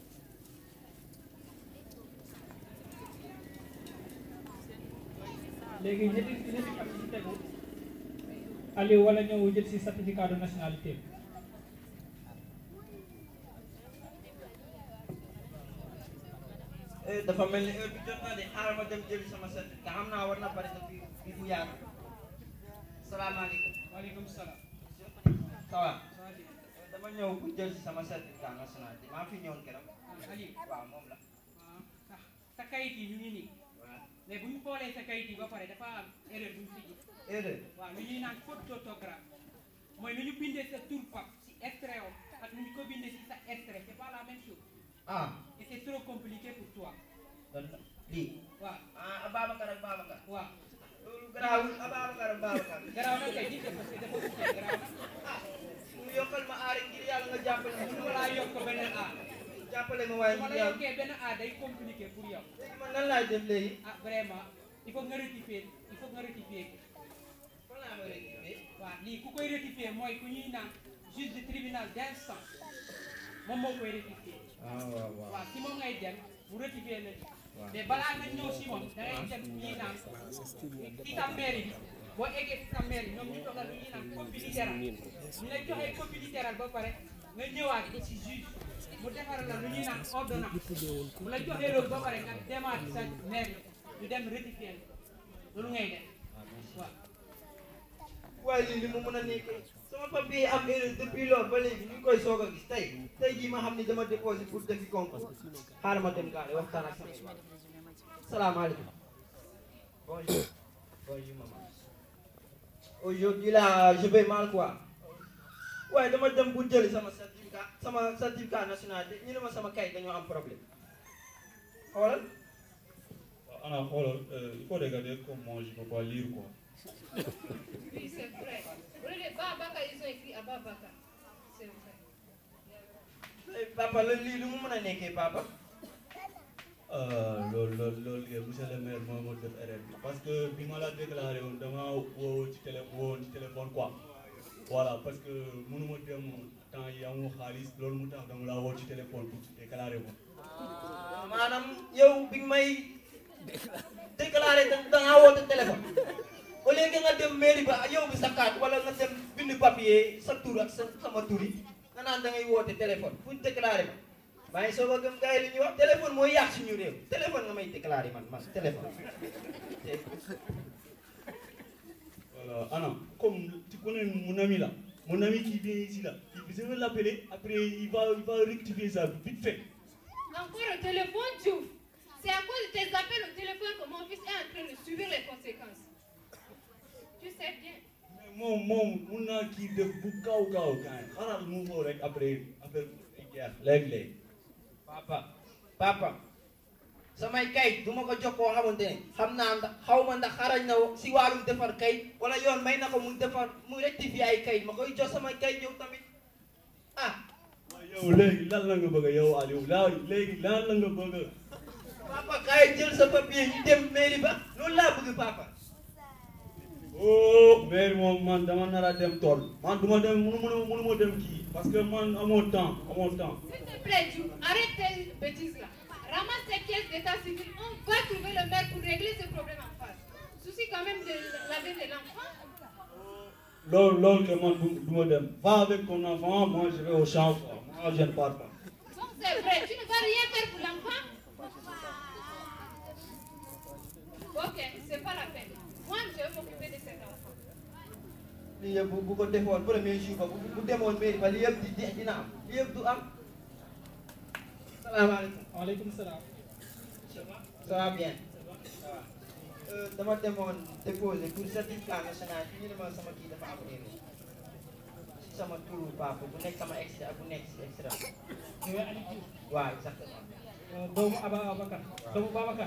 léegi ñetti ñetti at yi ci tegu Aliou wala ñëw jël si certificat de nationalité bi. Eh, dafa mel ni heure bi jot na de xaaral ma dem jëli sama certificat xam naa war na bari depuis bi bu yàgg salaamaaleykum waaleykum salaam. ça va dama ñëw pour jël si sama certificat nationalité maa fi ñëwoon keroog Aliou waaw moom la ah sa kayit yi ñu ngi nii mais bu ñu xoolee sa kayit yi ba pare dafa am erreur bu ñu fi gis. erreur waaw lu ñuy naan faute d'orthographe mooy nu ñu bindee sa tur pap si extrait om ak nu ñu ko bindee si sa extrait c'est pas la même chose. ah et c'est trop compliqué pour toi. kon lii waaw ah Ababacar ak Babacar waaw. loolu garaawul Ababacar ak Babacar garaaw na kay gis nga parce que dafa tuddee garaaw na. mu yokkal ma aar ngir yàlla nga jàppale ma mënu ma laa yokk benn A. jàppale ma waaye su ma ngir la yàlla yokkee benn A day compliqué pour yow. léegi man nan laay def léegi ah vraiment il faut nga rectifier il faut nga rectifier ko. fan laa ma rectifier waaw lii ku koy rectifier mooy ku ñuy naan juge de tribunal d'instance moom moo koy rectifier. ah waaw waaw waaw si moom ngay dem mu rectifier la ci. waaw. mais balaa nga ñëw si moom da ngay dem ñuy naan ci sa mairie bi boo eggee ci sa mairie ñoom ñu toogal lu ñuy naan copie littérale ñu lay joxee copie littérale ba pare nga ñëwaat ba ci juge mu defaral la lu ñuy naan ordonnance mu la joxee loolu ba pare nga demaat sa mairie ñu dem rectifier loolu ngay def waaw. waaye lii li mu mën a nekk sama papier am erreur depuis loolu ba léegi ñu ngi koy soog a gis tey tey jii ma xam ni dama déposé pour defi concours xaaral ma dem gaale waxtaan ak sama salaamaaleykum bonjour bonjour maman aujourd'hui là je vais mal quoi waaye dama dem pour jëli sama certificat sama certificat nationalité ñu ne ma sama kay dañoo am problème xoolal waaw Ana xoolal euh, il faut regarder comme moi je peux pas lire quoi. Oui, c'est vrai. Vous voyez, les Babacar, ils ont écrit à Ababacar c'est vrai. Eh, papa la lii lu mu mën a nekkee papa. loolu loolu loolu kay monsieur le maire moo ma def erreur bi parce que bi ma la déclaré woon dama woo ci télé woo ci téléphone quoi voilà parce que mënu ma dem temps yi amu xaalis loolu mu tax dama la woo ci téléphone pour déclaré ko. maanaam yow bi nga may déclaré da da ngaa woote téléphone au lieu que nga dem mairie ba yow bi sa carte wala nga dem bind papier sa tur ak sa sama tur yi nga naan da ngay woote téléphone fu ñu déclaré ma maa ngi soog a gëm gars yi li ñuy wax téléphone mooy yàq suñu réew téléphone nga may déclaré man man téléphone. Voilà, Anna, comme tu connais mon ami là, mon ami qui vient ici là, il- je vais l'appeler, après il va, il va rectifier ça vite fait. Encore au téléphone, Diouf. C'est à cause de tes appels au téléphone que mon fils est en train de subir les conséquences. Tu sais bien. moom moom mun naa kii def bu gaaw gaaw gaañ xanaa mu woo rek après après jeex léeg-léeg. papa papa samay kayit du ma ko jox koo xamante ne xam naa ndax xaw ma ndax xarañ na si wàllum defar kayit wala yoon may na ko mu defar mu rectifier ay kayit ma koy jox samay kayit yow tamit ah. yow léegi lan la nga bëgg a yow Aliou laa léegi lan la nga bëgg a. papa kaay jël sa papier ñu dem mairie ba loolu laa bëgg papa. oh mais moom man dama nar a dem tool man du ma dem munu munu munu ma dem kii parce que man amoo temps amoo temps. S'il te plaît, Diouf, arrête tes bêtises là. Ramasse tes pièces d'état civil. On va trouver le maire pour régler ce problème en face. Souci quand même de l'avenir de l'enfant. loolu loolu que man du du ma dem va avec ton enfant moi je vais au champ quoi moi je ne pars pas. Donc c'est vrai, tu ne vas rien faire pour l'enfant. Ok, c'est pas la peine. Moi, je vais m'occuper de cet enfant. lii yëpp bu bu ko defoon premier jour ba bu bu demoon mairie ba lii yëpp di di dina am lii yëpp du am. salaamaaleykum. waaleykum salaam. ça va bien. Euh, dama demoon déposer pour certificat national fi ñu ne ma sama kii dafa am erreur si sama turu papa bu nekk sama extra ak bu nekk si extra. yow yaa Aliou Diouf. waaw exactement. doomu Ababacar doomu Babacar.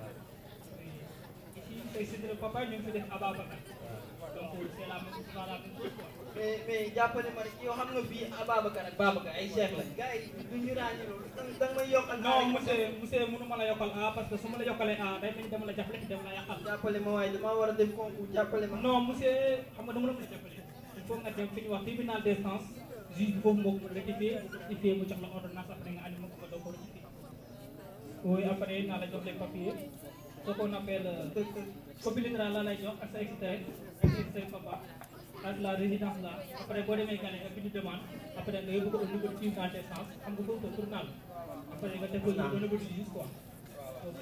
ici c'est c'est le papa ñu ngi fi def Ababacar. donc c'est la même c'est la même chose quoi. mais mais jàppale ma rek yow xam nga fii Ababacar ak Babacar ay cheikh la gars yi du ñu ràññee loolu da nga da nga may yokkal. non monsieur monsieur mënu ma la yokkal A parce que su ma la yokkalee A day mel ni dama la jàppale dama la yàqal. jàppale ma waaye damaa war a def concours jàppale ma. non monsieur xam nga dama la ko jàppale il faut nga dem fi ñuy wax tribunal d'instance juge bi foofu moo ko rectifié bu rectifié mu jox la ordonnance après nga andi ma ko nga doo ko rectifié. oui après naa la jox les papiers ce qu'on appelle copie littérale la lay jox ak sa extrait ak sa extrait papa ak la résidence là après boo demee gane nga bind demande après nga yóbbu ko au niveau du tribunal d'instance xam nga foofu tribunal après nga def ko au niveau du juge quoi ok.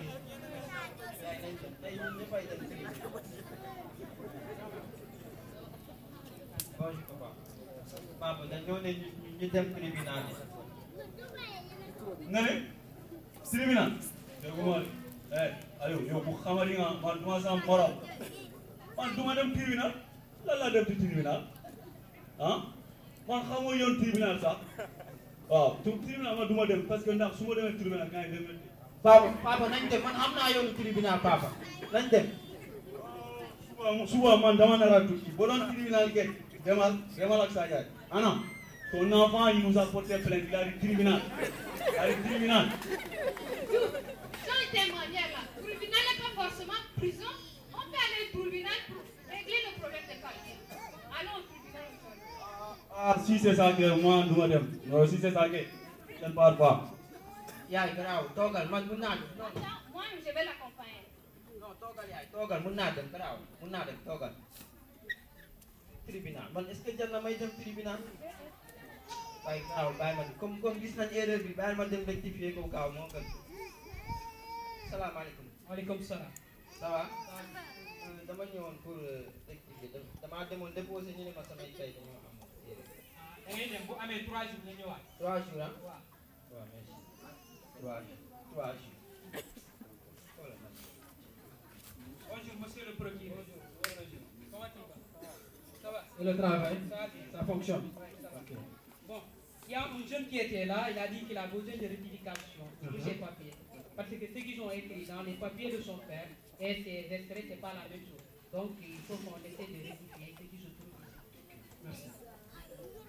bonjour papa. papa dañoo ne ñu ñu dem tribunal bi. nga ne tribunal dégguma eh Aliou yow bu xamali nga man duma sam morom man duma dem tribunal lan laa dem ci tribunal ah man xamoo yoon tribunal sax waaw tu tribunal man duma dem parce que ndax su ma demee tribunal gars yi dem papa papa nañ dem man xam naa yoonu tribunal papa nañ dem. suba suba man dama nar a tukki boo doon tribunal ke demal demal ak sa yaay ana ton enfant il nous a porté plainte il a dit tribunal il a dit tribunal Sans témoigner là, tribunal n'est pas forcément prison. On peut aller au tribunal pour régler le problème des papiers. Allons au tribunal aujourd'hui. ah si c'est ça que moi duma dem non si c'est ça que je ne pars pas yaay garaaw toogal man mun naa dem non Moi, je vais l'accompagner. non toogal yaay toogal mun naa dem garaaw mun naa dem toogal. tribunal man est-ce que jar na may dem tribunal. waaye garaaw bàyyi ma comme comme gis nañ erreur bi bàyyi ma dem rectifier ko gaaw moo gën. salaamaaleykum. maaleykum salaam. ça va. Euh, dama ñëwoon pour euh, rectifier dam- damaa demoon déposer ñu ne ma samay kay dañoo am erreur. da ngay dem bu amee trois jours nga ñëwaat. trois jours ah. waaw. waaw merci. trois jours trois jours. Voilà, merci. Bonjour monsieur le procureur. Bonjour. Comment tu vas Ça va Et le travail, Ça va bien. ça fonctionne. Ça va. Ok. Bon, il y a un jeune qui était là, il a dit qu'il a besoin de rectification sur Mhm. ses papiers. Parce que ce qu'ils ont écrit dans les papiers de son père et ses extraits, ce n'est pas la même chose. Donc il faut qu'on essaie de rectifier ce qui se trouve ici. Merci.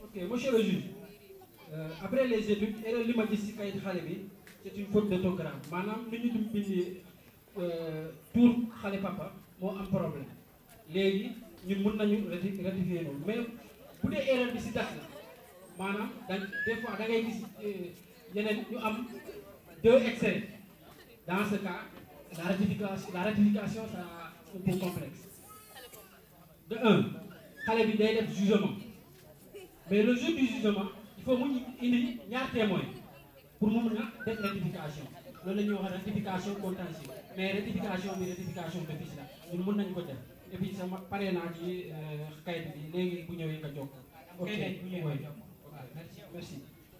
ok monsieur le juge euh, après les études erreur li ma gis ci kayit xale bi c'est une faute d'orthographe maanaam ni ñu dum bindee tour xale papa moo am problème léegi ñun mun nañu rati ratifier loolu mais bu dee erreur bi ci date la maanaam dañ des fois da ngay gis yeneen ñu am deux excès dans ce cas la ratification la ratification ça un peu complexe de un xale bi day def jugement mais le jour du jugement il faut mu indi ñaar témoin pour mu mun a def rectification loolu la ñuy wax rectification contentieuse mais rectification bi rectification d'office la ñun mun nañu ko def et puis sama pare naa ci kayit bi léegi bu ñëwee nga jokk ok Kayit bu ñëwee oui. nga jokk. Ok, merci merci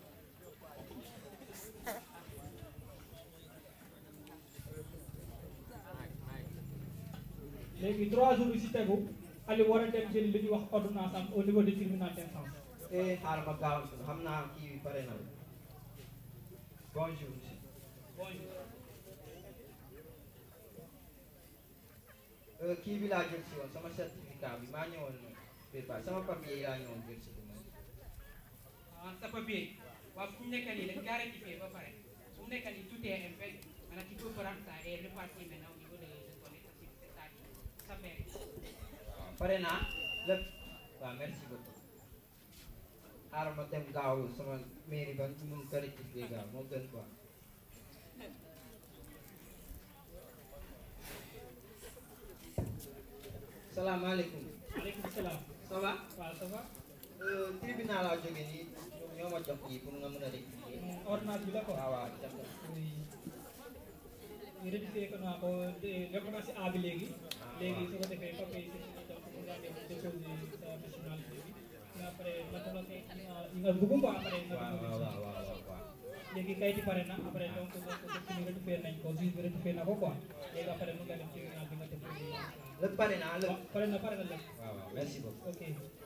léegi trois jours yi si tegu Aliou war a dem jëli li ñuy wax ordonnance am au niveau du tribunal d'instance. eh xaaral ma gaaw xam naa kii bi pare na bonjour monsieur. Euh, kii bi laa jël si woon sama certificat bi maa ñëwoon préparé sama papier yi laa ñëwoon jël si ma ah sa papier waaw fu mu nekk nii dañ kaa rectifié ba pare fu mu nekk nii tout est impec maanaam tu peux prendre ça et repartir maintenant au niveau de de ton état civil c'est-à-dire sa mairie. waaw pare naa lépp waaw merci beaucoup xaaral ma dem gaaw sama mairie ba ñu mun ko rectifier gaaw moo gën quoi. salaamaaleykum. maaleykum salaam. ça va. waaw ça va. Euh, tribunal laa jógee nii ñoom ñoo ma jox kii pour nga mën a rectifier. ordonnance bi la ko. waaw waaw jox ko. ñu rectifié ko naa ko def naa si A bi léegi. léegi su ko defee papier yi c'est donc pour nga dem déposer sa nationalité bi. mais après naka la koy yi nga bëgg quoi après nga waaw waaw waaw waaw waaw. léegi kayit yi pare na après donc donc donc ñu rectifié nañ ko juge bi rectifié na ko quoi léegi après mu nga dem tribunal bi nga def lépp pare naa lépp. pare na pare na lépp. waaw waaw merci beaucoup. ok.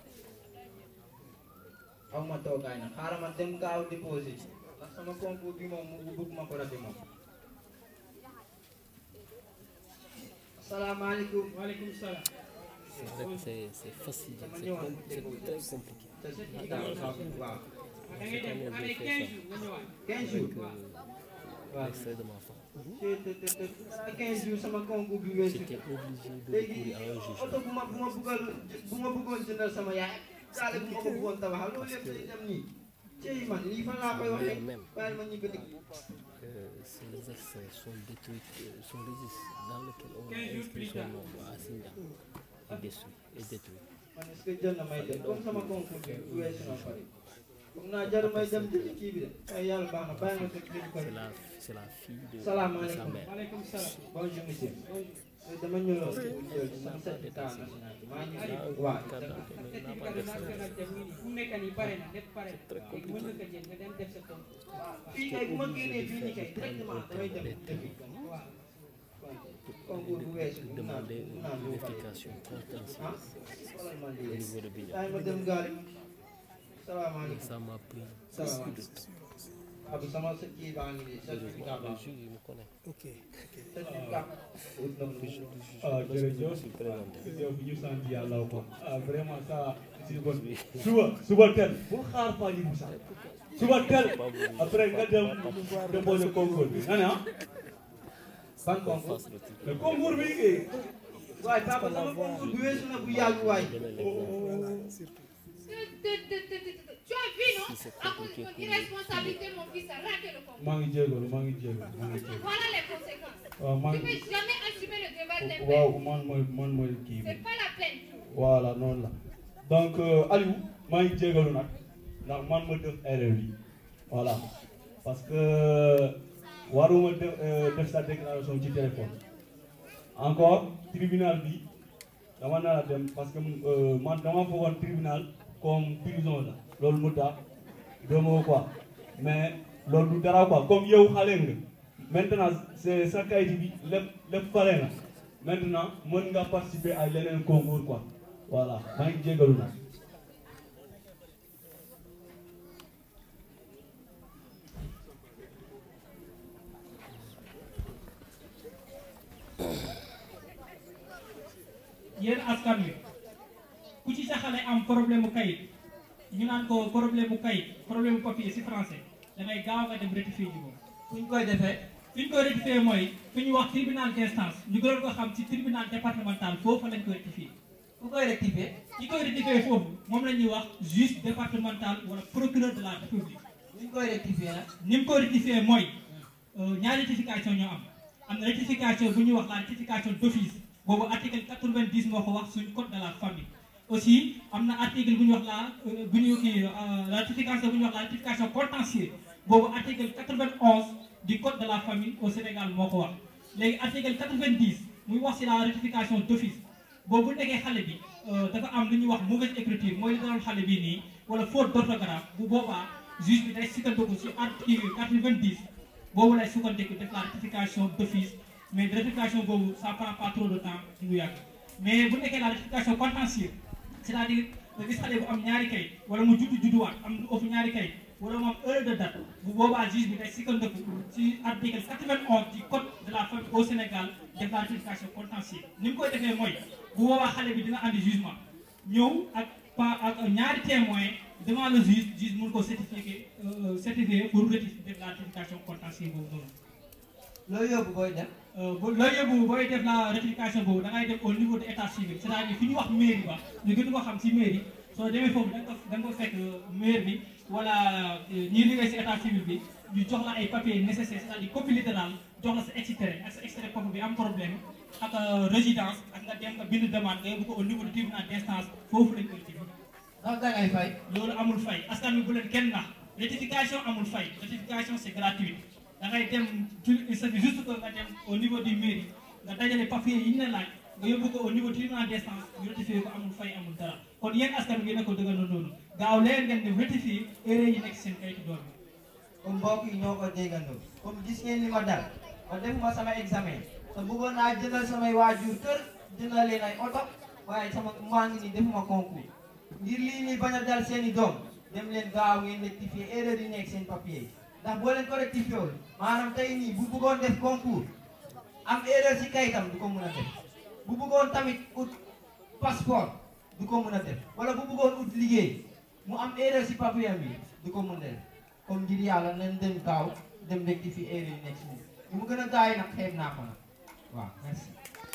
aw ma toogaay na xaaral ma dem gaaw déposé ci ndax sama concours bi moom mu bëgg ma ko raté moom. asalaamaaleykum. waaleykum salaam. C'est c'est facile, Dama c'est ñëwoon com- c'est déposé. très compliqué. te certificat bi sax waaw. da ngay dem avec 15 jours nga ñëwaat. 15 jours. Avec l'extrait de ma femme. te te te te te 15 jours sama concours bi weesu. J'étais obligé de léegi recourir à un juge. oto bu ma bu ma bëggoon bu ma bëggoon jëndal sama yaay daale bu ma ko bëggoon tabaxal loolu yëpp day dem nii. cey man lii fan laa koy waxee bàyyi ma ñibbi dëkk. Euh, ces extraits sont détruits, euh, son registre dans lequel on a 15 jours inscrit plus son tard. nom à Sinda est détruit. Est détruit. man est-ce que jël na may dem comme sama concours bi weesu na pare. foog naa jarul may dem jëli kii bi de ay yàlla baax na bàyyi ma teg kii bi ko. C'est la, c'est la fille de, de sa salaamaaleykum. mère. maaleykum salaam. bonjour monsieur. Euh, dama ñëwoon pour jël sama certificat national bi maa ngi nii. waaw certificat de nationalité mu ngi nii fu mu nekk nii pare na lépp pare na léegi mën nga ko jël nga dem def sa compte. fii kay bu ma génnee fii nii kay directement damay dem defi waaw. concours bu weesu bu naan Demander bu naan une bu pare. vérification ah contentieuse xoolal man au lii niveau de Bignon. kaay ma dem gaari Et salaamaaleykum. ça m'a pris beaucoup de salaamaaleykum. temps. waaw bi sama sa kii baa ngi nii certificat Heureusement, baa le juge, il me connaît. certificat. ah jërëjëf yow bi ñu sant yàlla ko ah vraiment ça c'est bon suba suba teel bul xaar fa yi bu sax suba teel après nga dem déposer concours bi nga ne ah ban concours le concours bi kay waaye papa sama concours bi weesu na bu yàgg waay. Tu as vu, non À cause de ton irresponsabilité, mon fils a raté le concours. maa ngi jégalu maa ngi jégalu maa ngi jégalu Voilà les conséquences. waaw maa Tu ne ngi peux jamais assumer le devoir d'un waaw père. man mooy man mooy kii bi C'est pas la peine. voilà noonu la donc euh, Aliou maa ngi jégalu nag ndax man ma def erreur yi voilà parce que waruma def euh, def sa déclaration ci téléphone encore tribunal bi dama nar a dem parce que euh, man dama foogoon tribunal comme prison la loolu mu tax demoo quoi mais loolu du dara quoi comme yow xale nga maintenant c'est sa kayit bi lépp lépp pare na maintenant mën nga participer à leneen concours quoi voilà maa ngi jégalu na yéen askan wi ku ci sa xale am problème mu kayit ñu naan ko problème mu kayit problème mu papier si français dangay gaaw nga dem rectifier ji ko. fu ñu koy defee. fi ñu koy rectifier mooy fi ñu wax tribunal d'instance ñu gënoon ko xam ci tribunal départemental foofu lañ koy rectifier. fu koy rectifier. ñi koy rectifier foofu moom la ñuy wax juge départemental wala procureur de la république. ni ñu koy rectifier nag. ni mu koy rectifier mooy ñaari rectification ñoo am am na rectification bu ñuy wax la rectification d'office boobu article 90 moo ko wax suñ code de la famille. aussi am na article bu ñuy wax la bu ñu kii la rectification bu ñuy wax la rectification contentieuse boobu article 91 du code de la famille au Sénégal moo ko wax léegi article 90 muy wax ci la rectification d'office boobu bu nekkee xale bi dafa am lu ñuy wax mauvaise écriture mooy li daloon xale bi nii wala faute d'orthographe bu boobaa juge bi day sukkandiku ci article 90 boobu lay sukkandiku def la rectification d'office mais rectification boobu ça prend pas trop de temps ci lu yàgg mais bu nekkee la rectification contentieuse c'est-à-dire nga gis xale bu am ñaari kayit wala mu juddu judduwaat am lu ëpp ñaari kayit wala mu am heure de date bu boobaa juge bi day sukkandiku ci article 91 du code de la famille au Sénégal def la rectification contentieuse ni mu koy defee mooy bu boobaa xale bi dina andi jugement ñëw ak pa ak ñaari témoin devant le juge juge mun ko certifier certifier pour rectifier def la rectification contentieuse boobu noonu. loolu yóbbu booy def. loolu yóbbu booy def la rectification boobu da ngay def au niveau de état civil c'est-à-dire fi ñu wax mairie ba ñu gën ko xam ci mairie soo demee foofu da nga ko da nga ko fekk maire bi wala ñi liggéey ci état civil bi ñu jox la ay papiers nécessaires c'est-à-dire copie littérale jox la sa extrait ak sa extrait copie bi am problème ak résidence ak nga dem nga bind demande nga yóbbu ko au niveau du tribunal d'instance foofu lañ koy rectifier. ndax da ngay fay. loolu amul fay askan wi bu leen kenn nax rectification amul fay rectification c'est gratuit. da ngay dem il suffit juste que nga dem au niveau du mairie nga dajale papier yi ñu la laaj nga yóbbu ko au niveau tribunal d'instance ñu rectifier ko amul fay amul dara kon yéen askan bi ngeen ko dëggandoo noonu gaaw leen ngeen dem rectifier erreur yi nekk seen kayitu doom bi. comme mbokk yi ñoo ko déggandoo comme gis ngeen ni ma dal ma defuma sama examen te bëggoon naa jëndal samay waajur kër jëndal leen ay oto waaye sama maa ngi nii defuma concours ngir lii nii bañ a dal seen i doom dem leen gaaw ngeen rectifier erreur yi nekk seen papier yi. ndax boo leen ko rectifié wul maanaam tey nii bu bëggoon def concours am erreur ci kayitam du ko mën a def bu bëggoon tamit ut passeport du ko mën a def wala bu bëggoon ut liggéey mu am erreur ci papier bi du ko mën a def comme ngir yàlla nañ dem gaaw dem rectifier erreur yi nekk ci moom li mu gën a gaaw yi nag xeeb naa ko nag waaw merci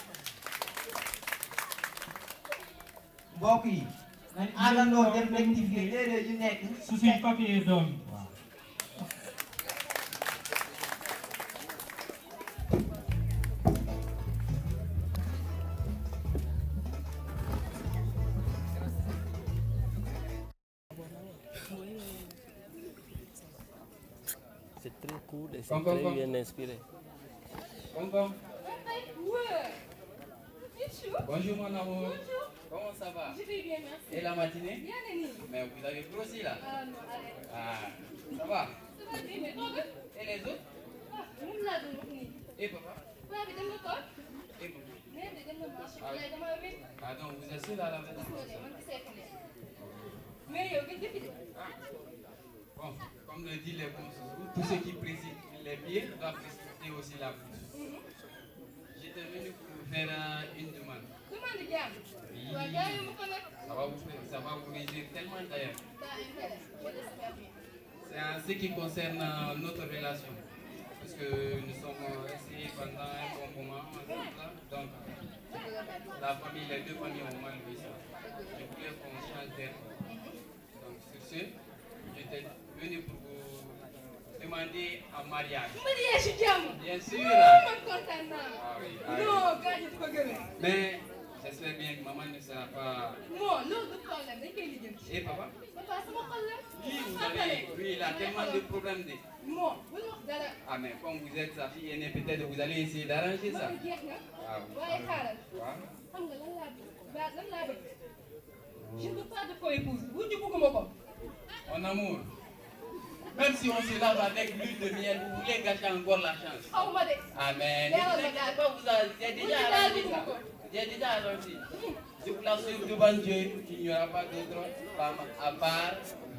mbokk yi nañ àndandoo dem rectifier erreur yu nekk su suñ papier doom C'est très cool et c'est Kom, kom, très kom. bien inspiré. Kom, kom. Ouais. Michou. Bonjour mon amour. Comment ça va Je vais bien, merci. Et la matinée Bien, Denis. Mais vous avez grossi là. Ah non, arrête. Ah, ça va Ça va bien, mais toi, gars Et les autres Ah, moom laa doon wax nii. Et papa Paa bi dem na toog. Et maman Mère bi dem na marché. Ah. Yaay dama wér. Ah donc vous êtes seul à la maison Gis nga de, man gisee ko ne. Mais yow gëj nga fi de. Bon, comme le dit les bons sourds, tous ceux qui président les pieds doivent précipiter aussi la bouche. J'étais venu pour vous faire euh, une demande. Demande jàmm. Oui. Waaw jaayu ma ko nag. Ça va vous, faire- ça va vous réjouir tellement d'ailleurs. Ça intéresse. Je l'espère bien. C'est en ce qui concerne euh, notre relation. Parce que nous sommes euh, restés pendant un bon moment ensemble. là. Donc, la famille, les deux familles ont mal vu ça. Je voulais qu'on change d'air. Donc, sur ce, j'étais venu pour vous demander en mariage. Mariage ci jàmm. Bien sûr. Non, man kontaan naa. Ah oui, ah oui. Non, gars yi du ko gëmee. Mais j'espère bien que maman ne sera pas. Non, loolu du problème, dañ koy lijjanti. Et papa Papa sama xol la. Lui, vous avez, lui, il a tellement de problèmes. De... Bon, bul wax dara. Ah, mais comme vous êtes sa fille aînée, peut-être vous allez essayer d'arranger ça. Man jeex na. Ah oui. waaye xaaral. Waaw. xam nga lan laa bëgg ba lan laa bëgg. Je ne veux pas de co-épouse. wujju bëgguma ko. Mon amour, même si on se lave avec l'huile de miel, vous voulez gâcher encore la chance. xaw ma de. Ah, mais ne Leeral vous ma inquiétez daal. pas, vous avez j'ai Wujju déjà daal arrangé bëgguma ça. ko. J'ai déjà arrangé. Je vous l'assure devant Dieu qu'il n'y aura pas d'autre femme à part.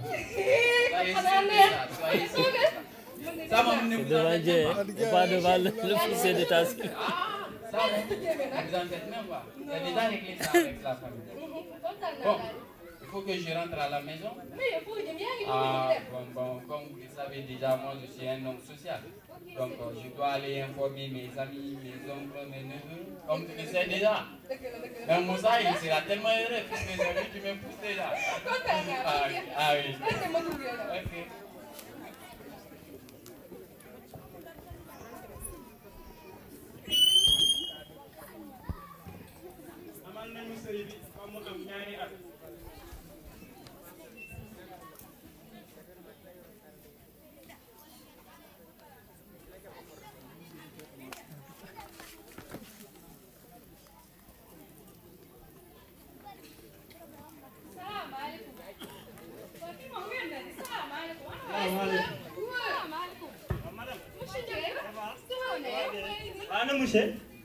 Soyez sûr xanaa de neex. ça, soyez sûr de ça. Ça, Ça moom ne C'est vous devant en Dieu, faites hein, pas. et pas devant le, l'officier d'état civil. Ça, ne vous en faites même pas. J'ai déjà réglé ça avec la famille. kontaan naa Bon, daal. faut que je rentre à la maison. mais yow foo jëm yaa ngi Ah, dem bon, bon, comme vous le savez déjà, moi je suis un homme social. Donc euh, je dois aller informer mes amis, mes oncles, mes neveux, comme tu le sais déjà. dëgg la dëgg la Mais Moussa, il sera tellement heureux puisque j'ai vu tu me pousses déjà. kontaan naa Ah, oui, ah oui. Est-ce que ma dugg yow Ok. amal nañu sëy bi ba mu am ñaari at salaamaaleykum waaw kii moom wér na di salaamaaleykum Salaamaaleykum. salaamaaleykum monsieur Ndiaye sama ne ana monsieur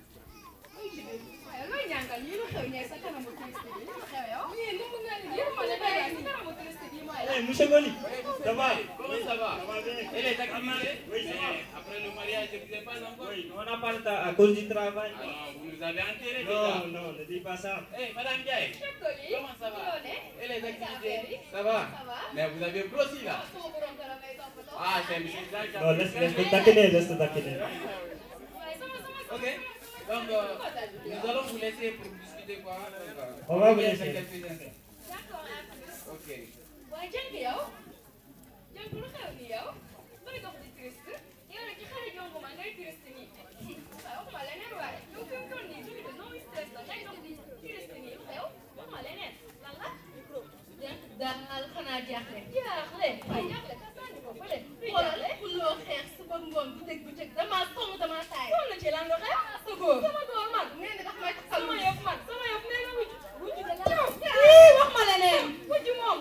waaye looy ñàngal yi lu xew ñee sa kanamu touriste bi lu xew yow yéen ni mu mel ni yéen ma ne dara si kanamu touriste bi mooy Eh, monsieur Goli ça va Comment ça va Ça va bien. Et les activités Oui, ça va. Mais Après le mariage, je ne vous ai pas encore. Oui, on n'a pas le temps à cause du travail. Alors, vous nous avez enterrés déjà. Non, non, ne dis pas ça. Eh, Madame Diaye, Chef Goli comment ça va Et les activités Ça Ça va Ça va Mais vous avez grossi là. sama borom kër a may toppatoo Ah, c'est monsieur Jacques. Non, laisse, laisse le taquiner, laisse le taquiner. waaye sama sama Ok. Donc, euh, nous allons vous laisser pour discuter quoi. Donc, euh, On va vous bien laisser. faire quelques instants. d'accord à plus Ok. waaye jënk yow jënk lu xew ni yow bëri dox di triste yow nag ci xale jongu ma ngay triste nii waaye waxuma leneen waaye yow fi mu toll nii jóge de non stress la ngay dox di triste nii lu xew waxuma leneen lan la jënk daal xanaa jaaxle jaaxle waaye jaaxle ka sànni ko fële xoolal loo xeex suba ngoon bu dëgg bu cëg damaa sonn damaa taay sonn ci lan lu xew sa góor sama góor man nee na daf may taxal sama yëf man sama yëf nee na wujj wujj da la wax ma leneen wujj moom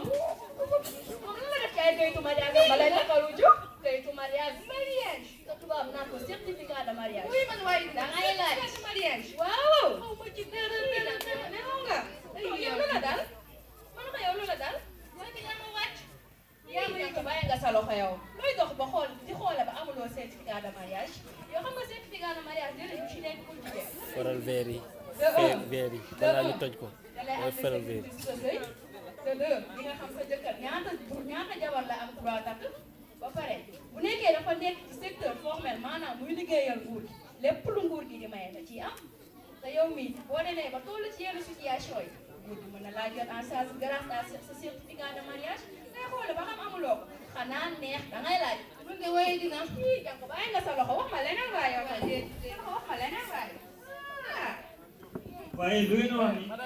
moom lan la def ci ay kayitu mariage ba lay takkal wujj kayitu mariage mariage te tubaab naan ko certificat de mariage oui man waaye da ngay laaj mariage waaw xaw ma ci dara dara dara nelaw nga yow lu la dal man ko yow lu la dal yow di yaa ma wàcc yaa ma yëg bàyyi nga sa loxo yow looy dox ba xool di xoole ba amuloo certificat de mariage yow xam nga certificat de mariage jëlee bu ci nekk pour jigéen faral veer yi De un. veer veer yi balaa ñu toj ko da lay mooy am faral veer yi sa sëy te deux di nga xam sa jëkkër ñaata ñaata jabar la am droit takk ba pare bu nekkee dafa nekk ci secteur formel maanaam muy liggéeyal nguur gi lépp lu nguur gi di maye da ciy am te yow mii boo demee ba toll ci yenn situation yi nguur gi mën na laa jot en charge grâce à sa certificat de mariage ngay xoole ba xam amuloo ko xanaa neex da ngay laaj mun nga woye dina ii jàpp bàyyi nga sa loxo wax ma leneen waay yow ma déet wax ma leneen waay ah waaye lu ngeen wax ni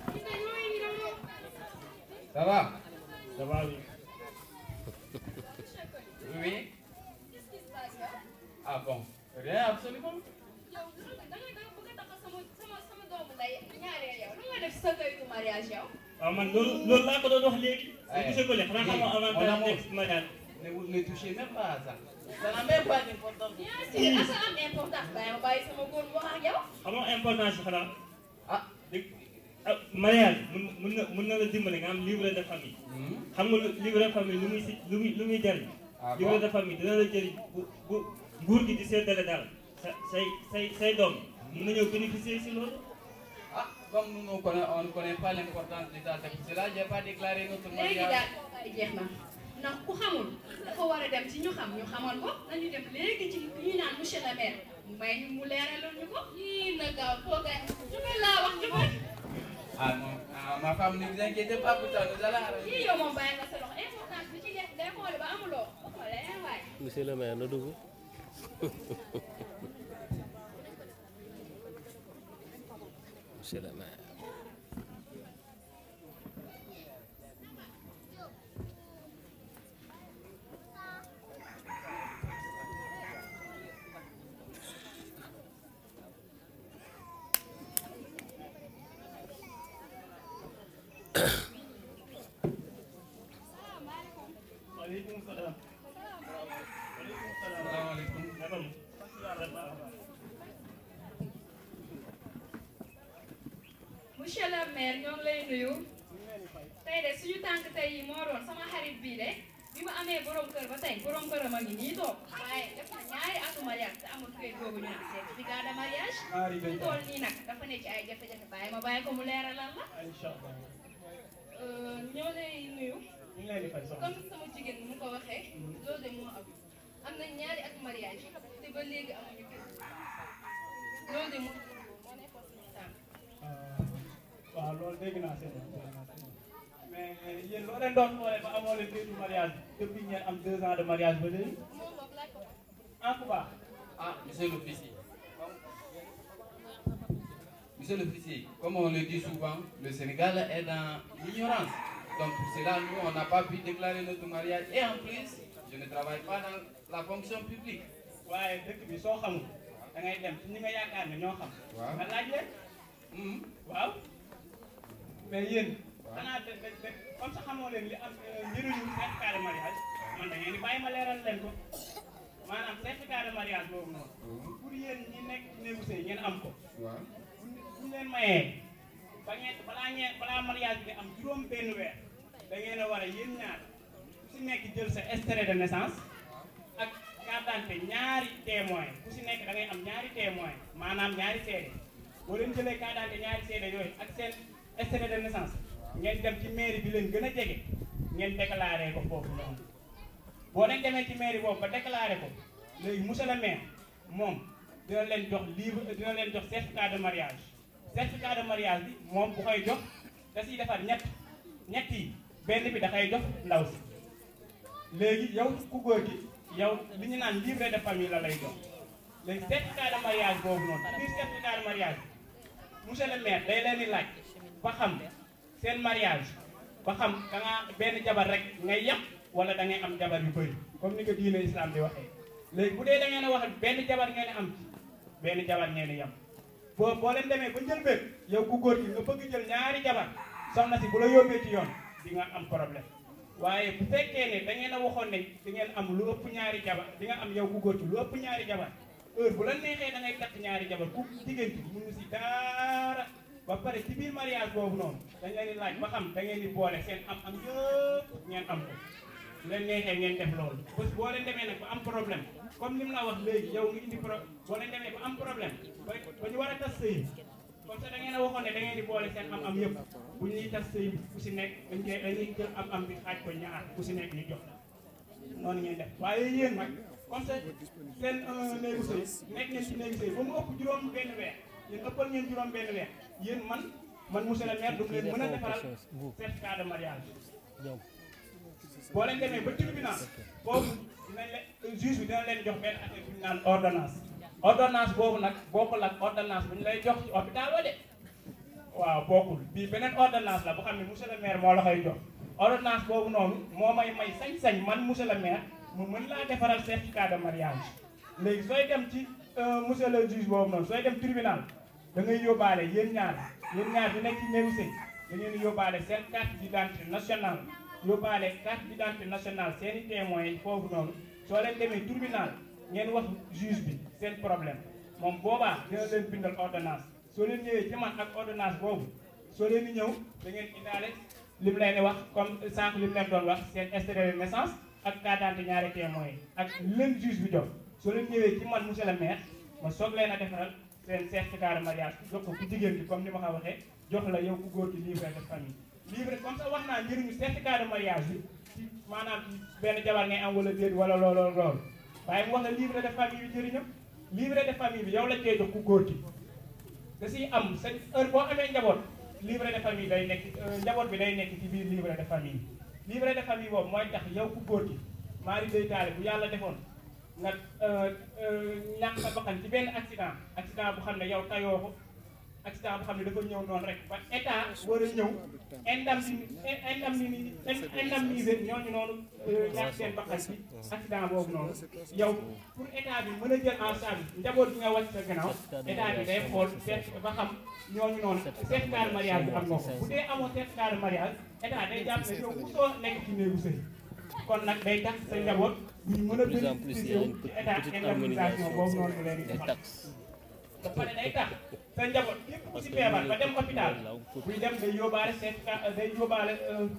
Ça va Ça va, oui. Oui. Ah bon Rien, absolument. yow da ngay da nga bëgg a tax sama sama sama doomu ndey ñaareel yow lu nga def sa kayitu mariage yow. waaw man loolu loolu laa ko doon wax léegi. monsieur Goli xanaa xamoo Mon avantage amour, nekk si mariage. Ne vous ne touchez même pas à ça. Ça n'a même pas d'importance. bien sûr asa am importance bàyyi ma bàyyi sama góor mu wax ak yow. xamoo importance yi xanaa. ah dégg ah mariage mun mun na mun na la dimbali nga am livret de famille. xam nga lu- livret de famille lu muy si lu muy lu muy jëriñ. Ah bon? livret de famille dina la jëriñ bu bu nguur gi di seddale daal sa say say say doom mun nañoo bénéficier si loolu. Ah, comme nous ne connaissons, on ne connaît pas l'importance de ça, c'est pour cela que je n'ai pas déclaré notre léegi mariage. daal ay jeex na ndax ku xamul dafa war a dem ci ñu xam ñu xamal ko nañu dem léegi ci ki ñu naan monsieur le maire mu may ñu mu leeralal ñu ko. yii na gaaw toogaay jóge laa wax jóge. Ah non, ah, ma femme, ne vous inquiétez pas pour ça, nous allons arranger. yii yow moom bàyyi nga sa loxo importance bi ci def day xool ba amuloo wax ma leneen waay. monsieur le maire na dugg monsieur le maire waaleykum salaam. Salaamaaleykum. Naka mu? monsieur le maire ñoo ngi lay nuyu tey de suñu tànk tey yi moo doon sama xarit bii de bi mu amee borom kër ba tey borom këram a ngi nii toog waaye def na ñaari atu mariage te amul kayit boobu ñu naan certificat de mariage Ñaari mu toll nii nag dafa ne ci ay jafe-jafe bàyyi ma bàyyi ko mu leeralal la incha allah. Euh, ñoo leen soxna comme sama jigéen mu ko waxee loolu de moo am am na ñaari at mariage te ba léegi amuñu kër loolu de moo moo nekkoon suñu tànk waaw loolu dégg naa seen dégg naa seen mais yéen loo leen doon xoolee ba amoo leen kayitu mariage depuis ngeen am deux ans de mariage ba léegi moom boog laaj ko ah ku baax Ah, monsieur l'officier. Monsieur l'officier, comme on le dit souvent, le Sénégal est dans l'ignorance. Donc pour cela, nous, on n'a pas pu déclarer notre mariage. Et en plus, je ne travaille pas dans la fonction publique. waaye dëkk bi soo xamul da ngay dem ci ñi nga yaakaar ne ñoo xam. Waaw. nga laaj leen. waaw. mais yéen. xanaa de de de comme ça xamoo leen li am euh, njëriñu certificat de mariage man da ngeen di bàyyi ma leeral leen ko maanaam certificat de mariage boobu noonu. pour yéen ñi nekk ci négocier ngeen am ko. waaw. bu ñu leen mayee ba ngeen balaa ngeen balaa mariage bi am juróom benn weer da ngeen a war a yéen ñaar ku si nekk jël sa extrait de naissance ak carte d'identité ñaari témoin ku si nekk da ngay am ñaari témoin maanaam ñaari seede boo leen jëlee carte d'identité ñaari seede yooyu ak seen extrait de naissance ngeen dem ci mairie bi leen gën a jege ngeen déclaré ko foofu noonu boo leen demee ci mairie boobu ba déclaré ko léegi monsieur le maire moom dina leen jox livre dina leen jox certificat de mariage certificat de mariage bi moom bu koy jox da siy defar ñett ñett yi benn bi da koy jox ndaw si léegi yow ku góor gi yow li ñu naan livret de famille la lay jox léegi certificat de mariage boobu noonu ci biir certificat de mariage bi monsieur le maire day leen di laaj ba xam seen mariage ba xam da nga benn jabar rek ngay yem wala da ngay am jabar yu bëri comme ni ko diine islam di waxee léegi bu dee da ngeen a wax benn jabar ngeen am ci benn jabar ngeen di yem boo boo leen demee ba njëlbeen yow ku góor gi nga bëgg jël ñaari jabar soxna si bu la yóbbee ci yoon di nga am problème waaye bu fekkee ne da ngeen a waxoon ne di ngeen am lu ëpp ñaari jabar di nga am yow ku góor gi lu ëpp ñaari jabar heure bu la neexee da ngay takk ñaari jabar ku jigéen ki mënu si dara ba pare ci biir mariage boobu noonu dañ leen di laaj ba xam da ngeen di boole seen am am yëpp ngeen am ko bu leen neexee ngeen def loolu bés boo leen demee nag ba am problème comme ni mu la wax léegi yow nga indi pro boo leen demee ba am problème ba ba ñu war a tas sëy comme ça da ngeen a waxoon ne da ngeen di boole seen am am yëpp bu ñuy tas sëy bi ku si nekk dañ koy dañuy jël am am bi xaaj ko ñaar ku si nekk ñu jox la noonu ngeen def waaye yéen nag comme ça seen néegu sëy nekk ngeen ci néegu sëy ba mu ëpp juróom benn weer yéen ëppal ngeen juróom benn weer yéen man man monsieur le maire du leen mën a defaral certificat de mariage boo leen demee ba tribunal boobu dinañ leen juge bi dina leen jox benn affaire bu ñu naan ordonnance ordonnance boobu nag bokkul ak ordonnance bu ñu lay jox ci hôpital wa de waaw bokkul bii beneen ordonnance la bu xam ne monsieur le maire moo la koy jox ordonnance boobu noonu moo may may sañ-sañ man monsieur le maire mu mën laa defaral certificat de mariage léegi sooy dem ci monsieur le juge boobu noonu sooy dem tribunal da ngay yóbbaale yéen ñaar yéen ñaar di nekk ci néew sëy da ngeen di yóbbaale seen carte d'identité nationale yóbbaale carte d'identité nationale seen i témoins yi foofu noonu soo leen demee tribunal ngeen wax juge bi seen problème moom boobaa dina leen bindal ordonnance soo leen ñëwee ci man ak ordonnance boobu soo leen di ñëw da ngeen indaale li mu leen di wax comme sànq li mu leen doon wax seen extrait de naissance ak carte d'identité ñaari témoins yi ak li leen juge bi jox soo leen ñëwee ci man monsieur le maire ma soog leen a defaral seen certificat de mariage jox ko ku jigéen bi comme ni ma ko waxee jox la yow ku góor gi livret de famille livret comme ça wax naa njëriñu certificat de mariage bi ci maanaam ci benn jabar ngay am wala déet wala lool lool lool waaye mu wax la livret de famille bi njëriñam livret de famille bi yow la cee jox ku góor gi da siy am sa heure boo amee njaboot livret de famille day nekk njaboot bi day nekk ci biir livret de famille bi livret de famille boobu mooy tax yow ku góor gi maari day taale bu yàlla defoon nga ñàkk sa bakkan ci benn accident accident bu xam ne yow tayoo ko accident bu xam ne dafa ñëw noonu rek ba état war a ñëw indemni indemni indemniser ñooñu noonu ñàkk seen bakkan ci accident boobu noonu yow pour état bi mën a jël en charge njaboot bi nga wàcc sa gannaaw état bi day xool seet ba xam ñooñu noonu certificat de mariage bi am nga ko bu dee amoo certificat de mariage état day jàpp ne yow mosoo nekk ci néegu sëy kon nag day tax sa njaboot bu ñu mën a bénéficier wu ci état indemnisation boobu noonu mu leen di defal ba pare day tax sa njaboot képp ku si feebar ba dem hôpital buy dem day yóbbaale certificat day yóbbaale